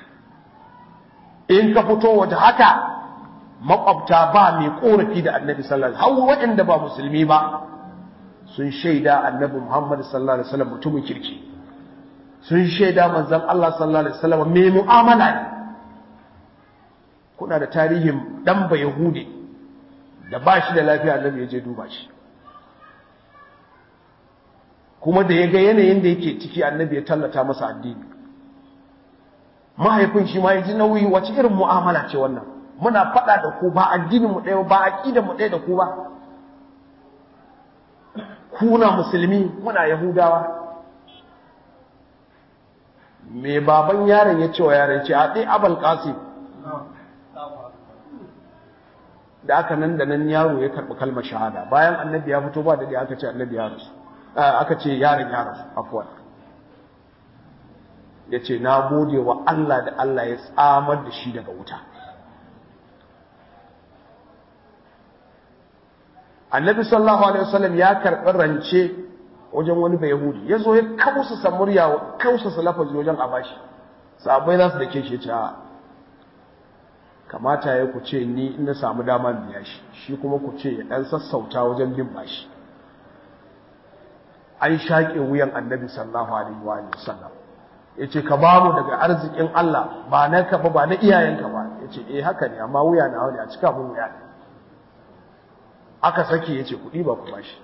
in ka fito waje haka makwabta ba mai korafi da annabi sallallahu alaihi wasallam har waɗanda ba musulmi ba sun shaida annabi Muhammad sallallahu alaihi wasallam mutumin kirki sun shaida manzon Allah sallallahu alaihi wasallam mai mu'amala ne kuna da tarihin dan ba Yahudi da ba shi da lafiya annabi ya je duba shi kuma da ya ga yanayin da yake ciki annabi ya tallata masa addini mahaifin shi ma ya ji nauyi wace irin mu'amala ce wannan muna faɗa da ku ba addinin mu ɗaya ba aqidar mu ɗaya da ku ba kuna musulmi muna yahudawa me baban yaron ya ce wa yaron ce a ɗai abal qasim da aka nan da nan yaro ya karɓi kalmar shahada bayan annabi ya fito ba da aka ce annabi ya rasu aka ce yaron ya rasu afuwan ya ce na gode wa Allah da Allah ya tsamar da shi daga wuta annabi sallallahu alaihi wasallam ya karɓi rance wajen wani bai yahudi ya zo ya kausa murya kausa lafazi wajen abashi sabai za su da ke shi ce kamata ya ku ce ni ina samu dama biya shi shi kuma ku ce ya ɗan sassauta wajen bin bashi an shaƙe wuyan annabi sallallahu alaihi wa sallam ya ce ka ba mu daga arzikin Allah ba na ka ba ba na iyayenka ba ya ce eh haka ne amma wuya na wani a cika mun wuya ne aka sake ya ce kuɗi ba ku bashi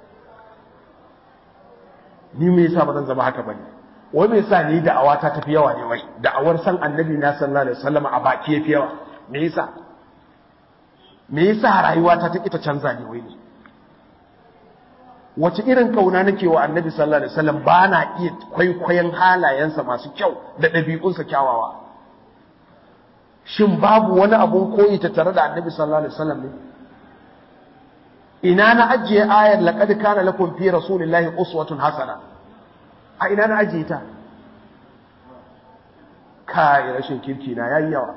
ni me yasa ba zan zama haka bane wai me yasa ni da'awa ta tafi yawa ne wai da'awar san annabi na sallallahu alaihi wasallam a baki yafi yawa me yasa me yasa rayuwa ta ta kita canza ne wai ne wace irin kauna nake wa annabi sallallahu alaihi wasallam ba na iya kwaikwayon halayensa masu kyau da ɗabi'unsa kyawawa shin babu wani abun koyi ta tare da annabi sallallahu alaihi wasallam ne ina na ajiye ayar laqad kana lakum fi rasulillahi uswatun hasana a ina na ajiye ta kai rashin kirki na yayi yawa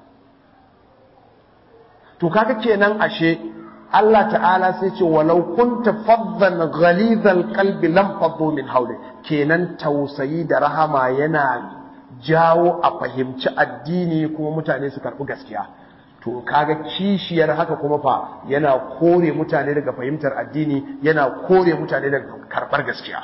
to kaga kenan ashe Allah ta'ala sai ce walau kunta faddan ghalidhal qalbi lam faddu min hawli kenan tausayi da rahama yana jawo a fahimci addini kuma mutane su karbi gaskiya to kaga kishiyar haka kuma fa yana kore mutane daga fahimtar addini yana kore mutane daga karbar gaskiya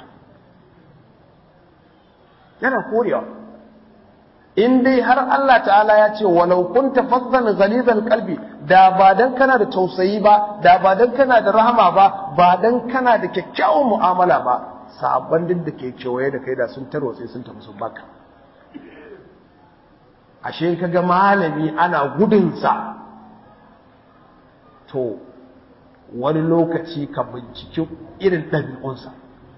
yana korewa in dai har Allah ta'ala ya ce walau kunta faddan ghalizal qalbi da ba dan kana da tausayi ba da ba dan kana da rahama ba ba dan kana da kyakkyawan mu'amala ba sabon din da ke kewaye da kai da sun tarwatse sun tafi sun baka ashe kaga malami ana gudunsa to wani lokaci ka binciki irin ɗabi'unsa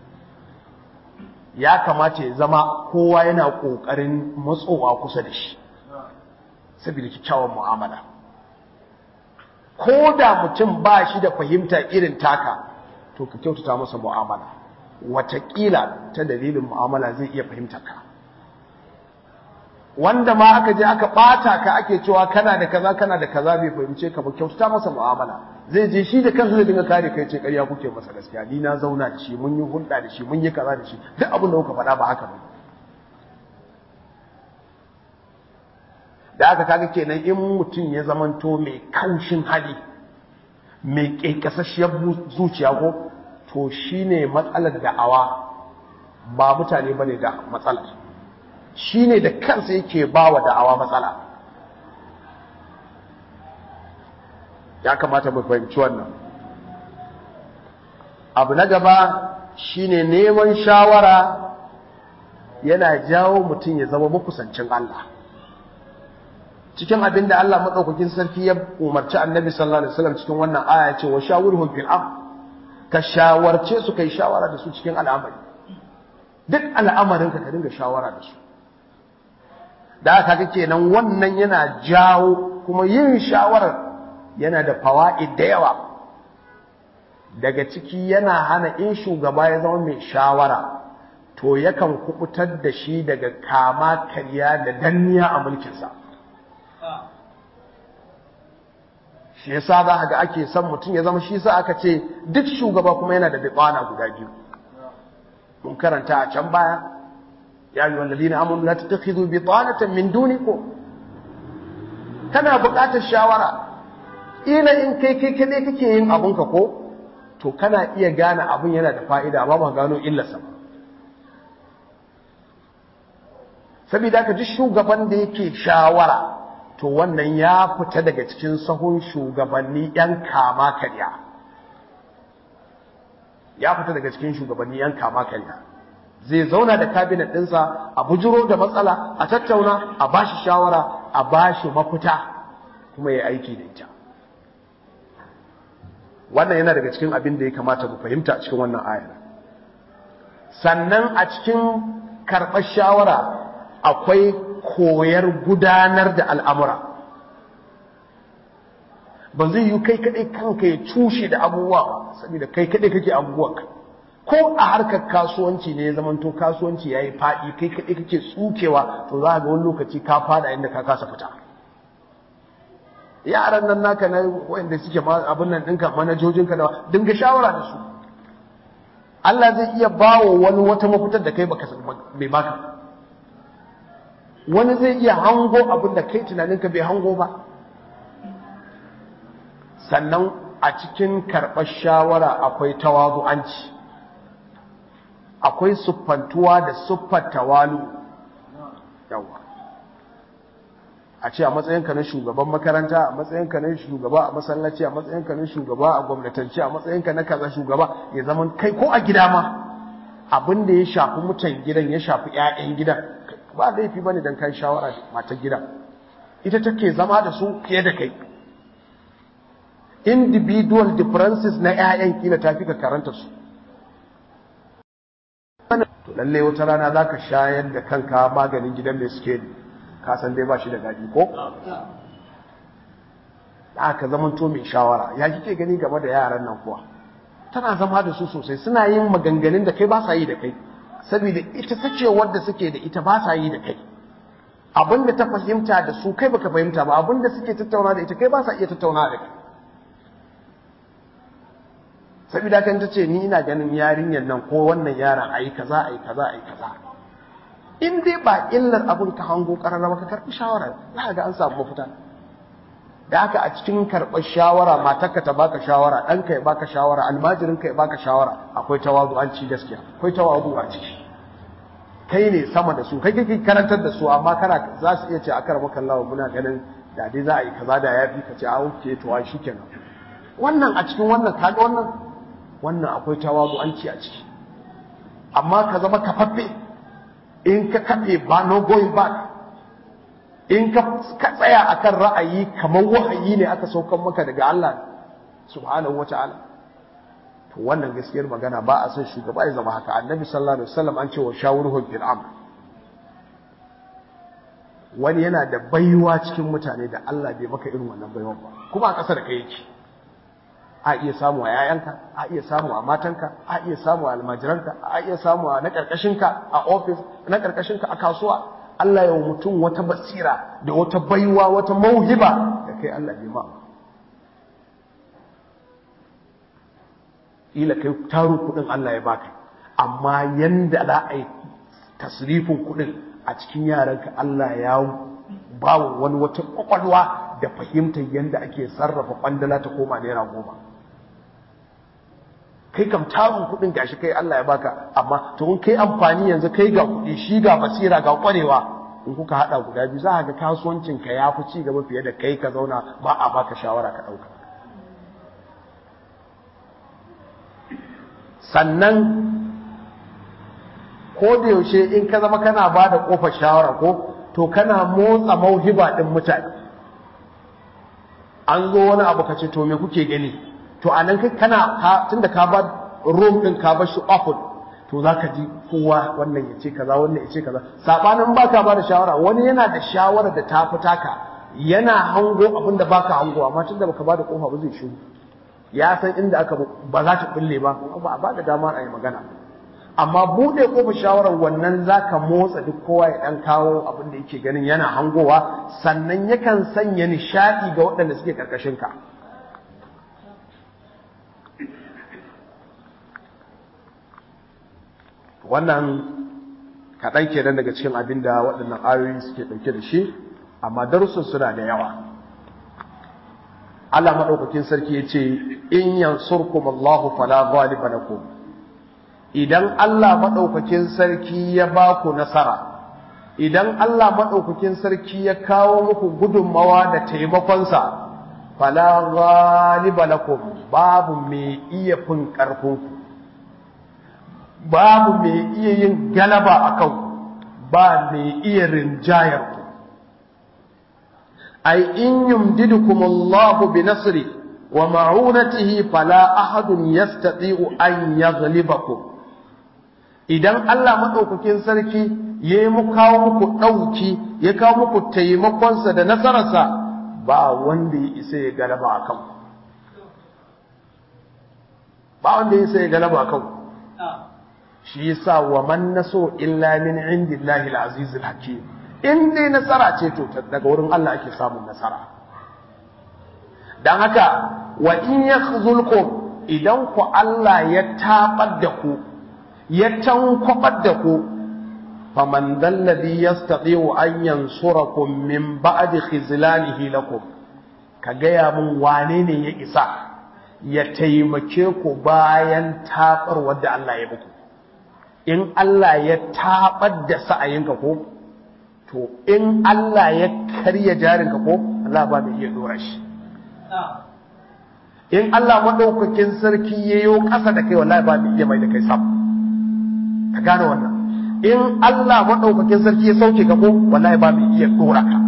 ya kamata ya zama kowa yana ƙoƙarin matsowa kusa da shi saboda kyakkyawan mu'amala ko da mutum ba shi da fahimta irin taka to ka kyautata masa mu'amala wataƙila ta dalilin mu'amala zai iya fahimtar ka wanda ma aka je aka ɓata ka ake cewa kana da kaza kana da kaza bai fahimce ka ba kyautata masa mu'amala zai je shi da kansa zai dinga kare kai ce ƙarya kuke masa gaskiya ni na zauna da shi mun yi hulɗa da shi mun yi kaza da shi duk abin da kuka faɗa ba haka ba da aka kaga kenan in mutum ya zamanto mai kaushin hali mai ƙeƙasasshiyar zuciya ko to shine matsalar da'awa ba mutane bane da matsalar shine da kansa yake ba wa da'awa matsala ya kamata mu fahimci wannan abu na gaba shine neman shawara yana jawo mutum ya zama makusancin Allah cikin abin da Allah maɗaukakin sarki ya umarci annabi sallallahu alaihi wasallam cikin wannan aya ce wa shawurhum fil amr ka shawarce su kai shawara da su cikin al'amari duk al'amarin ka ka dinga shawara da su da aka ga kenan wannan yana jawo kuma yin shawarar yana da fawaid da yawa daga ciki yana hana in shugaba ya zama mai shawara to yakan kubutar da shi daga kama karya da danniya a mulkinsa shi yasa za ga ake son mutum ya zama shi sa aka ce duk shugaba kuma yana da bitsana guda biyu mun karanta a can baya ya yi wallazi na amonu la tattakhidhu bitanatan min dunikum kana buƙatar shawara ila in kai kai kadai kake yin abun ka ko to kana iya gane abun yana da fa'ida amma ba gano illarsa ba saboda ka ji shugaban da yake shawara to wannan ya fita daga cikin sahun shugabanni yan kama karya ya fita daga cikin shugabanni yan kama karya zai zauna da kabinet ɗinsa a bujiro da matsala a tattauna a bashi shawara a bashi mafita kuma ya aiki da ita wannan yana daga cikin abin da ya kamata mu fahimta a cikin wannan ayar sannan a cikin karɓar shawara akwai koyar gudanar da al'amura ba zai yi kai kaɗai kanka ya cushe da abubuwa ba saboda kai kaɗai kake abubuwanka ko a harkar kasuwanci ne ya zamanto kasuwanci ya yi faɗi kai kaɗai kake tsukewa to za ga wani lokaci ka fada inda ka kasa fita yaran nan naka na wanda suke abin nan ɗinka manajojinka da dinga shawara da su Allah zai iya bawo wani wata mafitar da kai baka bai baka wani zai iya hango abin da kai tunaninka bai hango ba sannan a cikin karɓar shawara akwai tawazu'anci akwai siffantuwa da siffar tawalu yawa a ce a matsayinka na shugaban makaranta a matsayinka na shugaba a masallaci a matsayinka na shugaba a gwamnatance a matsayinka na kaza shugaba ya zama kai ko a gida ma abin da ya shafi mutan gidan ya shafi 'ya'yan gidan ba laifi bane dan kai shawara da matar gidan ita take zama da su fiye da kai individual differences na 'ya'yan kila tafi ka karanta su to lalle wata rana zaka shayar da kanka maganin gidan mai suke ka san dai ba shi da gadi ko aka zaman to mai shawara ya kike gani game da yaran nan kuwa tana zama da su sosai suna yin maganganun da kai ba sa yi da kai saboda ita sacewar da suke da ita ba sa yi da kai abinda ta fahimta da su kai baka fahimta ba abinda suke tattauna da ita kai ba sa iya tattauna da kai saboda kan ta ce ni ina ganin yarinyar nan ko wannan yaron ayi kaza ayi kaza ayi kaza in dai ba illar abin ka hango karara ka karbi shawara za ga an samu mafita da haka a cikin karɓar shawara matarka ta baka shawara ɗanka ya baka shawara almajirinka ya baka shawara akwai tawazu an ci gaskiya akwai tawazu a ciki kai ne sama da su kai kake karantar da su amma kana za su iya ce a karɓar kallawa muna ganin da dai za a yi kaza da ya fi ka ce a wuce to a shi kenan wannan a cikin wannan kaga wannan wannan akwai tawazu an ci a ciki amma ka zama kafaffe in ka kafe ba no going back in ka tsaya akan ra'ayi kamar wahayi ne aka saukan maka daga Allah subhanahu wata'ala to wannan gaskiyar magana ba a son shugaba ya zama haka annabi sallallahu alaihi wasallam an ce wa shawuruhum fil amr wani yana da baiwa cikin mutane da Allah bai maka irin wannan baiwa ba kuma a ƙasa da kai yake a iya samu a yayanka a iya samu a matanka a iya samu a almajiranka a iya samu a na karkashinka a ofis na karkashinka a kasuwa Allah ya mutum wata basira da wata baiwa wata mauhiba da kai Allah bai ma ila kai taro kudin Allah ya baka amma yanda za a yi tasrifin kudin a cikin yaranka Allah ya ba wani wata kwakwalwa da fahimtar yanda ake sarrafa kwandala ta koma naira goma kai kam tarin kudin gashi kai Allah ya baka amma to in kai amfani yanzu kai ga kudi shi ga basira ga kwarewa in kuka hada guda biyu za ga kasuwancin ka yafi ci gaba fiye da kai ka zauna ba a baka shawara ka dauka sannan ko da yaushe in ka zama kana ba da kofar shawara ko to kana motsa mauhiba din mutane an zo wani abu ka ce to me kuke gani to a nan kana tunda ka ba room din ka bar shi open to zaka ji kowa wannan ya ce kaza wannan ya ce kaza sabanin baka ba da shawara wani yana da shawara da ta fita ka yana hango abin da baka hango amma tunda baka ba da kofa ba zai shiru ya san inda aka ba za ta kulle ba ba a ba da dama a yi magana amma bude kofar shawarar wannan zaka motsa duk kowa ya dan kawo abin da yake ganin yana hangowa sannan yakan sanya nishadi ga waɗanda suke karkashin ka wannan kaɗan kenan daga cikin abin da waɗannan ayoyi suke ɗauke da shi amma darussan suna da yawa Allah maɗaukakin sarki ya ce in yansurkum Allahu fala ghaliba lakum idan Allah maɗaukakin sarki ya ba ku nasara idan Allah maɗaukakin sarki ya kawo muku gudunmawa da taimakonsa fala ghaliba lakum babu mai iya fin ƙarfinku babu mai iya yin galaba a kan ba mai iya rinjayar ku ai in yumdidukum Allahu bi nasri wa ma'unatihi fala ahadun yastati'u an yaghlibakum idan Allah madaukakin sarki ya yi mu kawo muku dauki ya kawo muku taimakonsa da nasararsa ba wanda ya isa ya galaba a kan ba wanda ya isa ya galaba a kan shi yasa wa man naso illa min indillahi al-aziz al-hakim in dai nasara ce to daga wurin Allah ake samun nasara dan haka wa in yakhzulkum idan ku Allah ya tabar da ku ya tankwabar da ku faman dalladhi yastati'u an yansurakum min ba'di khizlanihi lakum ka gaya mun wane ne ya isa ya taimake ku bayan tabar wadda Allah ya muku in Allah ya tabar da sa'ayinka ko to in Allah ya karya jarinka ko Allah ba mai iya dora shi in Allah madaukakin sarki yayo ƙasa da kai wallahi ba mai iya mai da kai sam ka gane wannan in Allah madaukakin sarki ya sauke ka ko wallahi ba mai iya dora ka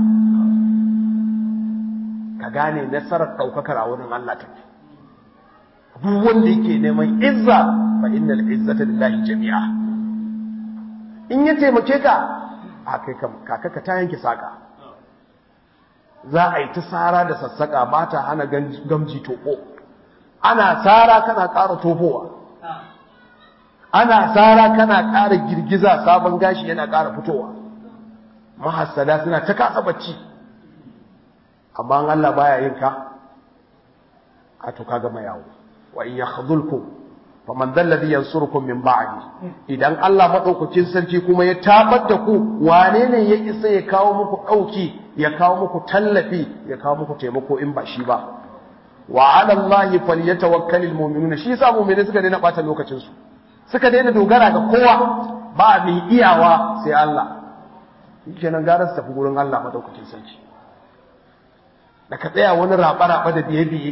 ka gane nasarar daukakar a wurin Allah take duk wanda yake neman izza fa innal izzata lillahi jami'a in ya taimake ka a kai kaka ka ta yanke saka za a yi ta tsara da sassaka ba ta hana gamji toko ana tsara kana ƙara tofowa ana tsara kana ƙara girgiza sabon gashi yana ƙara fitowa mahassada suna ta kasa bacci amma Allah baya yin ka a to kaga mai yawo wa in yakhdhulkum faman dhal ladhi yansurukum min ba'di idan Allah madaukakin sarki kuma ya tabar da ku wane ne ya isa ya kawo muku dauki ya kawo muku tallafi ya kawo muku taimako in ba shi ba wa 'ala Allahi falyatawakkalul mu'minuna shi yasa mu'mini suka daina bata lokacin su suka daina dogara ga kowa ba mai iyawa sai Allah kenan gara su tafi gurin Allah madaukakin sarki da ka tsaya wani raba-raba da biye-biye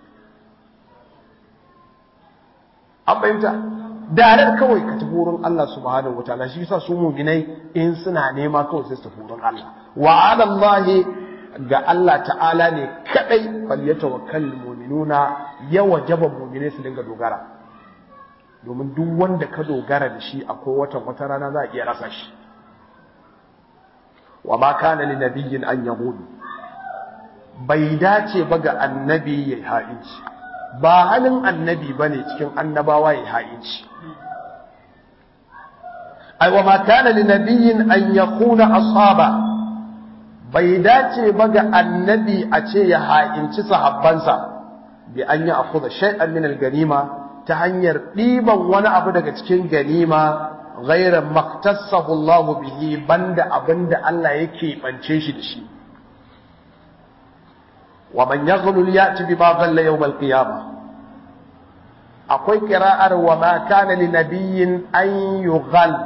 an fahimta darar kawai ka tafi wurin Allah subhanahu wataala shi yasa su mu'minai in suna nema kawai sai su tafi wurin Allah wa 'ala Allah ga Allah ta'ala ne kadai fal yatawakkal mu'minuna ya wajaba mu'minai su dinga dogara domin duk wanda ka dogara da shi akwai watan wata rana za a iya rasa shi wa ma kana li nabiyyin an yahud bai dace ba ga annabi ya ha'inci ba halin annabi ba ne cikin annabawa ya ha'inci ai wa ma kana li nabiyyin an yakuna ashaba bai dace ba ga annabi a ce ya ha'inci sahabbansa bi an ya akhudha shay'an min al-ganima ta hanyar ɗiban wani abu daga cikin ganima ghayra maktasahu Allah bihi banda abinda Allah yake bance shi da shi wa man yaghlul ya'ti bima ghalla yawm al-qiyamah akwai qira'ar wa ma kana li nabiyyin an yughal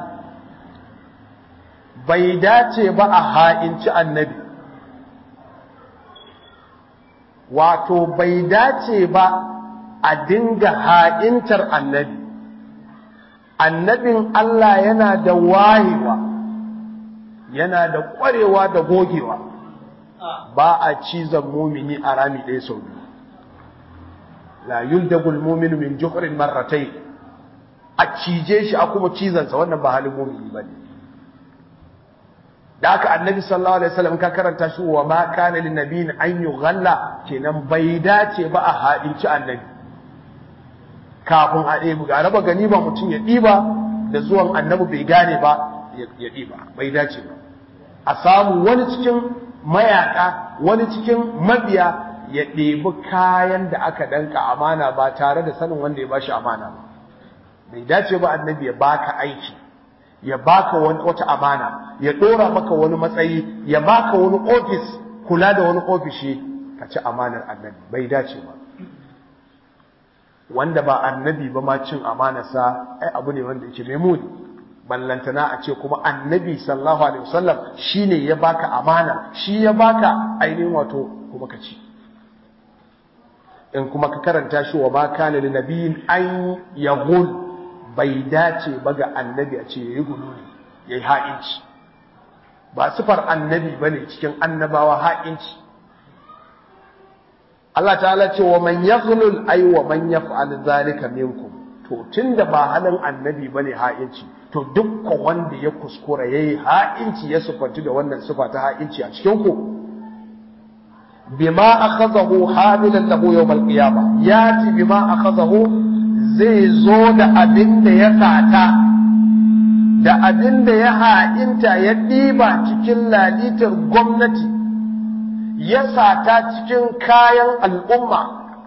bai dace ba a ha'inci annabi wato bai dace ba a dinga ha'intar annabi annabin Allah yana da wayewa yana da ƙwarewa da gogewa ba a cizon mumini a rami ɗaya sau biyu la yuldagul muminu min juhrin marratai a cije shi a kuma cizansa wannan ba halin mumini ba ne da aka annabi sallallahu alaihi wasallam ka karanta shi wa ma kana lin nabiyyin an yughalla kenan bai dace ba a haɗinci annabi kafin a ɗebi ga raba gani ba mutum ya ɗiba da zuwan annabi bai gane ba ya ɗiba bai dace ba a samu wani cikin mayaka wani cikin mabiya ya ɗebi kayan da aka danka amana ba tare da sanin wanda ya bashi amana ba bai dace ba annabi ya baka aiki ya baka wata amana ya ɗora maka wani matsayi ya baka wani ofis kula da wani ofishi ka ci amanar annabi bai dace ba wanda ba annabi ba ma cin amanarsa ai abu ne wanda yake mai muni ballantana a ce kuma annabi sallallahu alaihi wasallam shine ya baka amana shi ya baka ainihin wato kuma ka ci in kuma ka karanta shi wa ma kana li nabiyin an yaghul bai dace ba ga annabi a ce yayi gululi yayi ha'inci ba sifar annabi bane cikin annabawa ha'inci Allah ta'ala ce wa man yaghlul ay wa man yaf'al zalika minkum to tunda ba halin annabi bane ha'inci to dukkan wanda ya kuskura yayi ha'inci ya sufanti da wannan sifa ta ha'inci a cikin ku bima akhadahu hamilan lahu yawm al-qiyamah yati bima akhadahu zai zo da abin da ya sata da abin da ya ha'inta ya ɗiba cikin lalitar gwamnati ya sata cikin kayan al'umma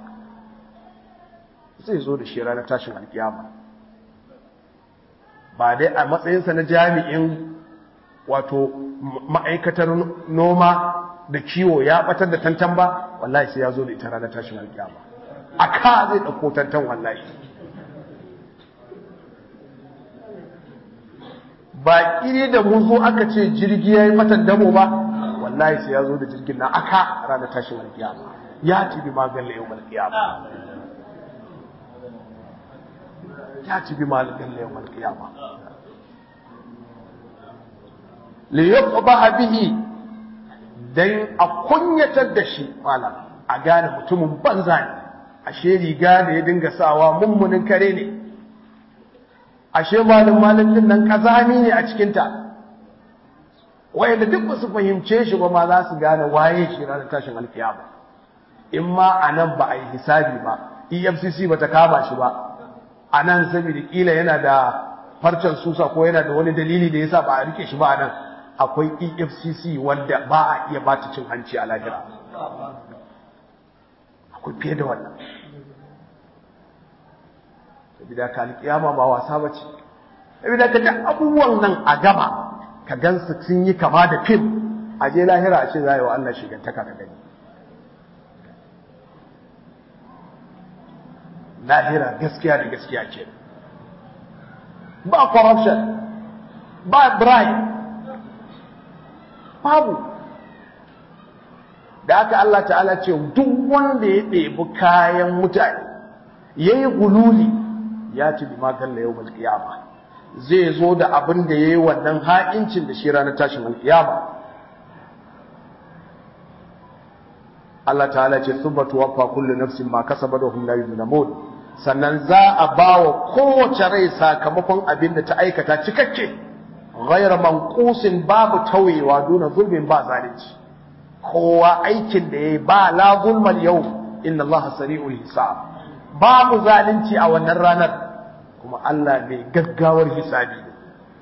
zai zo da shi ranar tashin alkiyama ba dai a matsayinsa na jami'in wato ma'aikatar noma da kiwo ya batar da tantan ba wallahi sai ya zo da ita ranar tashin alkiyama a ka zai ɗauko tantan wallahi ba iri da mun zo aka ce jirgi ya yi mata damo ba wallahi sai ya zo da jirgin na aka ranar tashin alkiyama ya ci bi magan yau alkiyama ya ci bi magan yau alkiyama li yuqba bihi dan a kunyatar da shi malam a gane mutumin banza ne ashe riga da ya dinga sawa mummunin kare ne ashe malin malin din nan kazami ne a cikinta wayanda duk ba su fahimce shi ba ma za su gane waye shi ranar tashin alkiyama in ma a nan ba a yi hisabi ba efcc ba ta kama shi ba a nan saboda kila yana da farcen susa ko yana da wani dalili da yasa ba a rike shi ba a nan akwai efcc wanda ba a iya bata cin hanci a lahira akwai fiye da wannan sabida ka alƙiyama ba wasa ba ce sabida ka duk abubuwan nan a gaba ka gansu sun yi kama da fim a je lahira a ce za yi wa Allah shigantaka ka gani lahira gaskiya da gaskiya ce ba corruption ba bribe babu da aka Allah ta'ala ce duk wanda ya ɗebi kayan mutane ya yi gululi ya ci bi magan da yau malkiyama zai zo da abin da ya yi wannan ha'incin da shi ranar tashin malkiyama Allah ta'ala ce subatu waffa kullu nafsin ma kasaba da hum la yuzlamun sannan za a ba wa kowace rai sakamakon abin da ta aikata cikakke ghayra manqusin babu tawayewa duna zulmin ba zalunci kowa aikin da yayi ba la zulmal yau inna Allah sari'ul hisab babu zalunci a wannan ranar kuma Allah mai gaggawar hisabi ne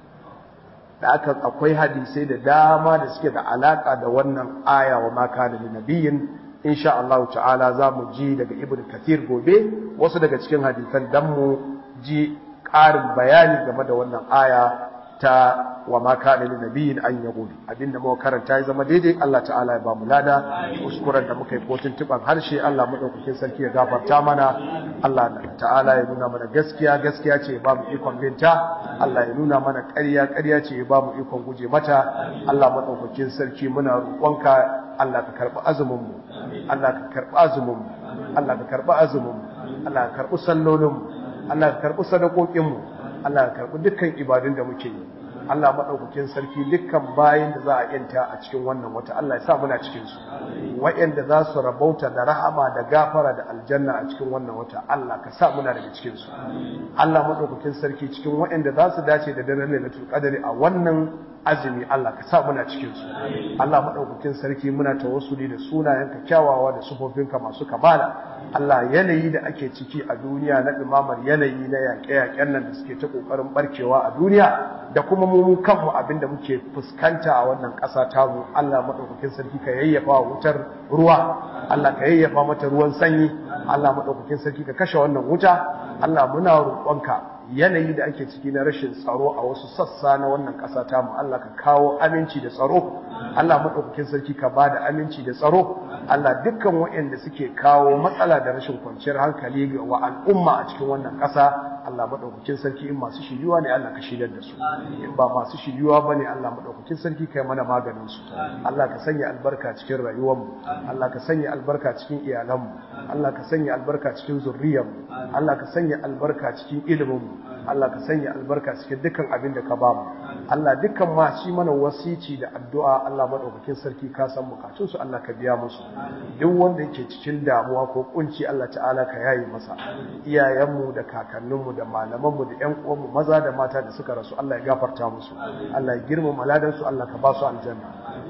da aka akwai hadisai da dama da suke da alaka da wannan aya wa ma kana lin nabiyyin insha Allah ta'ala za mu ji daga ibn kathir gobe wasu daga cikin hadisan dan mu ji ƙarin bayani game da wannan aya ta wa ma kana lin nabiyyin an yaqul abinda muka karanta ya zama daidai Allah ta'ala ya ba mu lada kuskuren da muka yi kotun tuban harshe Allah madaukakin sarki ya gafarta mana Allah ta'ala ya nuna mana gaskiya gaskiya ce ya ba mu ikon binta Allah ya nuna mana ƙarya ƙarya ce ya ba mu ikon guje mata Allah madaukakin sarki muna roƙonka Allah ka karɓi azumin mu Allah ka karɓi azumin mu Allah ka karɓi azumin mu Allah ka karɓi sallolin mu Allah ka karɓi sadakokin mu Allah ka karɓi dukkan ibadun da muke yi Allah maɗaukakin sarki dukkan bayan da za a yanta a cikin wannan wata Allah ya sa muna cikin su waɗanda za su rabauta da rahama da gafara da aljanna a cikin wannan wata Allah ka sa muna daga cikin su Allah maɗaukakin sarki cikin waɗanda za su dace da daren lailatul qadri a wannan azumi Allah ka sa muna cikin su Allah maɗaukakin sarki muna tawassuli da sunayenka kyawawa da sufofinka masu kamala Allah yanayi da ake ciki a duniya na ɗumamar yanayi na yaƙe-yaƙen nan da suke ta ƙoƙarin barkewa a duniya da kuma mu kanmu abinda muke fuskanta a wannan ƙasa tamu Allah maɗaukakin sarki ka yayyafa wa wutar ruwa Allah ka yayyafa mata ruwan sanyi Allah maɗaukakin sarki ka kashe wannan wuta Allah muna roƙonka yanayi da ake ciki na rashin tsaro a wasu sassa na wannan ƙasa tamu Allah ka kawo aminci da tsaro Allah maɗaukakin sarki ka ba da aminci da tsaro Allah dukkan waɗanda suke kawo matsala da rashin kwanciyar hankali ga wa al'umma a cikin wannan ƙasa Allah maɗaukakin sarki in masu shiryuwa ne Allah ka shiryar da su in ba masu shiryuwa ba ne Allah maɗaukakin sarki kai mana maganin su Allah ka sanya albarka cikin rayuwarmu Allah ka sanya albarka cikin iyalanmu Allah ka sanya albarka cikin zurriyarmu Allah ka sanya albarka cikin iliminmu Allah ka sanya albarka cikin dukkan abin da ka ba mu Allah dukkan ma shi mana wasici da addu'a Allah madaukakin sarki ka san bukatun su Allah ka biya musu duk wanda yake cikin damuwa ko kunci Allah ta'ala ka yayi masa iyayenmu da kakanninmu da malamanmu da ƴan uwanmu maza da mata da suka rasu Allah ya gafarta musu Allah ya girmama ladan su Allah ka ba su aljanna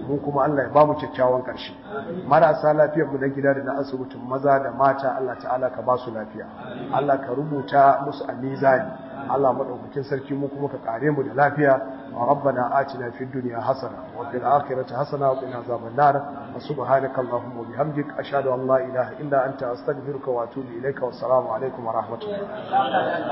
mu kuma Allah ya ba mu kyakkyawan ƙarshe marasa lafiyar mu na gida da na asibitin maza da mata Allah ta'ala ka ba su lafiya Allah ka rubuta musu a mizani Allah madaukakin sarki mu kuma ka kare mu da lafiya rabbana atina fid dunya hasana wa fil akhirati hasana wa qina azaban nar wa subhanaka allahumma wa bihamdik ashhadu an la ilaha illa anta astaghfiruka wa atubu ilayka wa assalamu alaikum wa rahmatullahi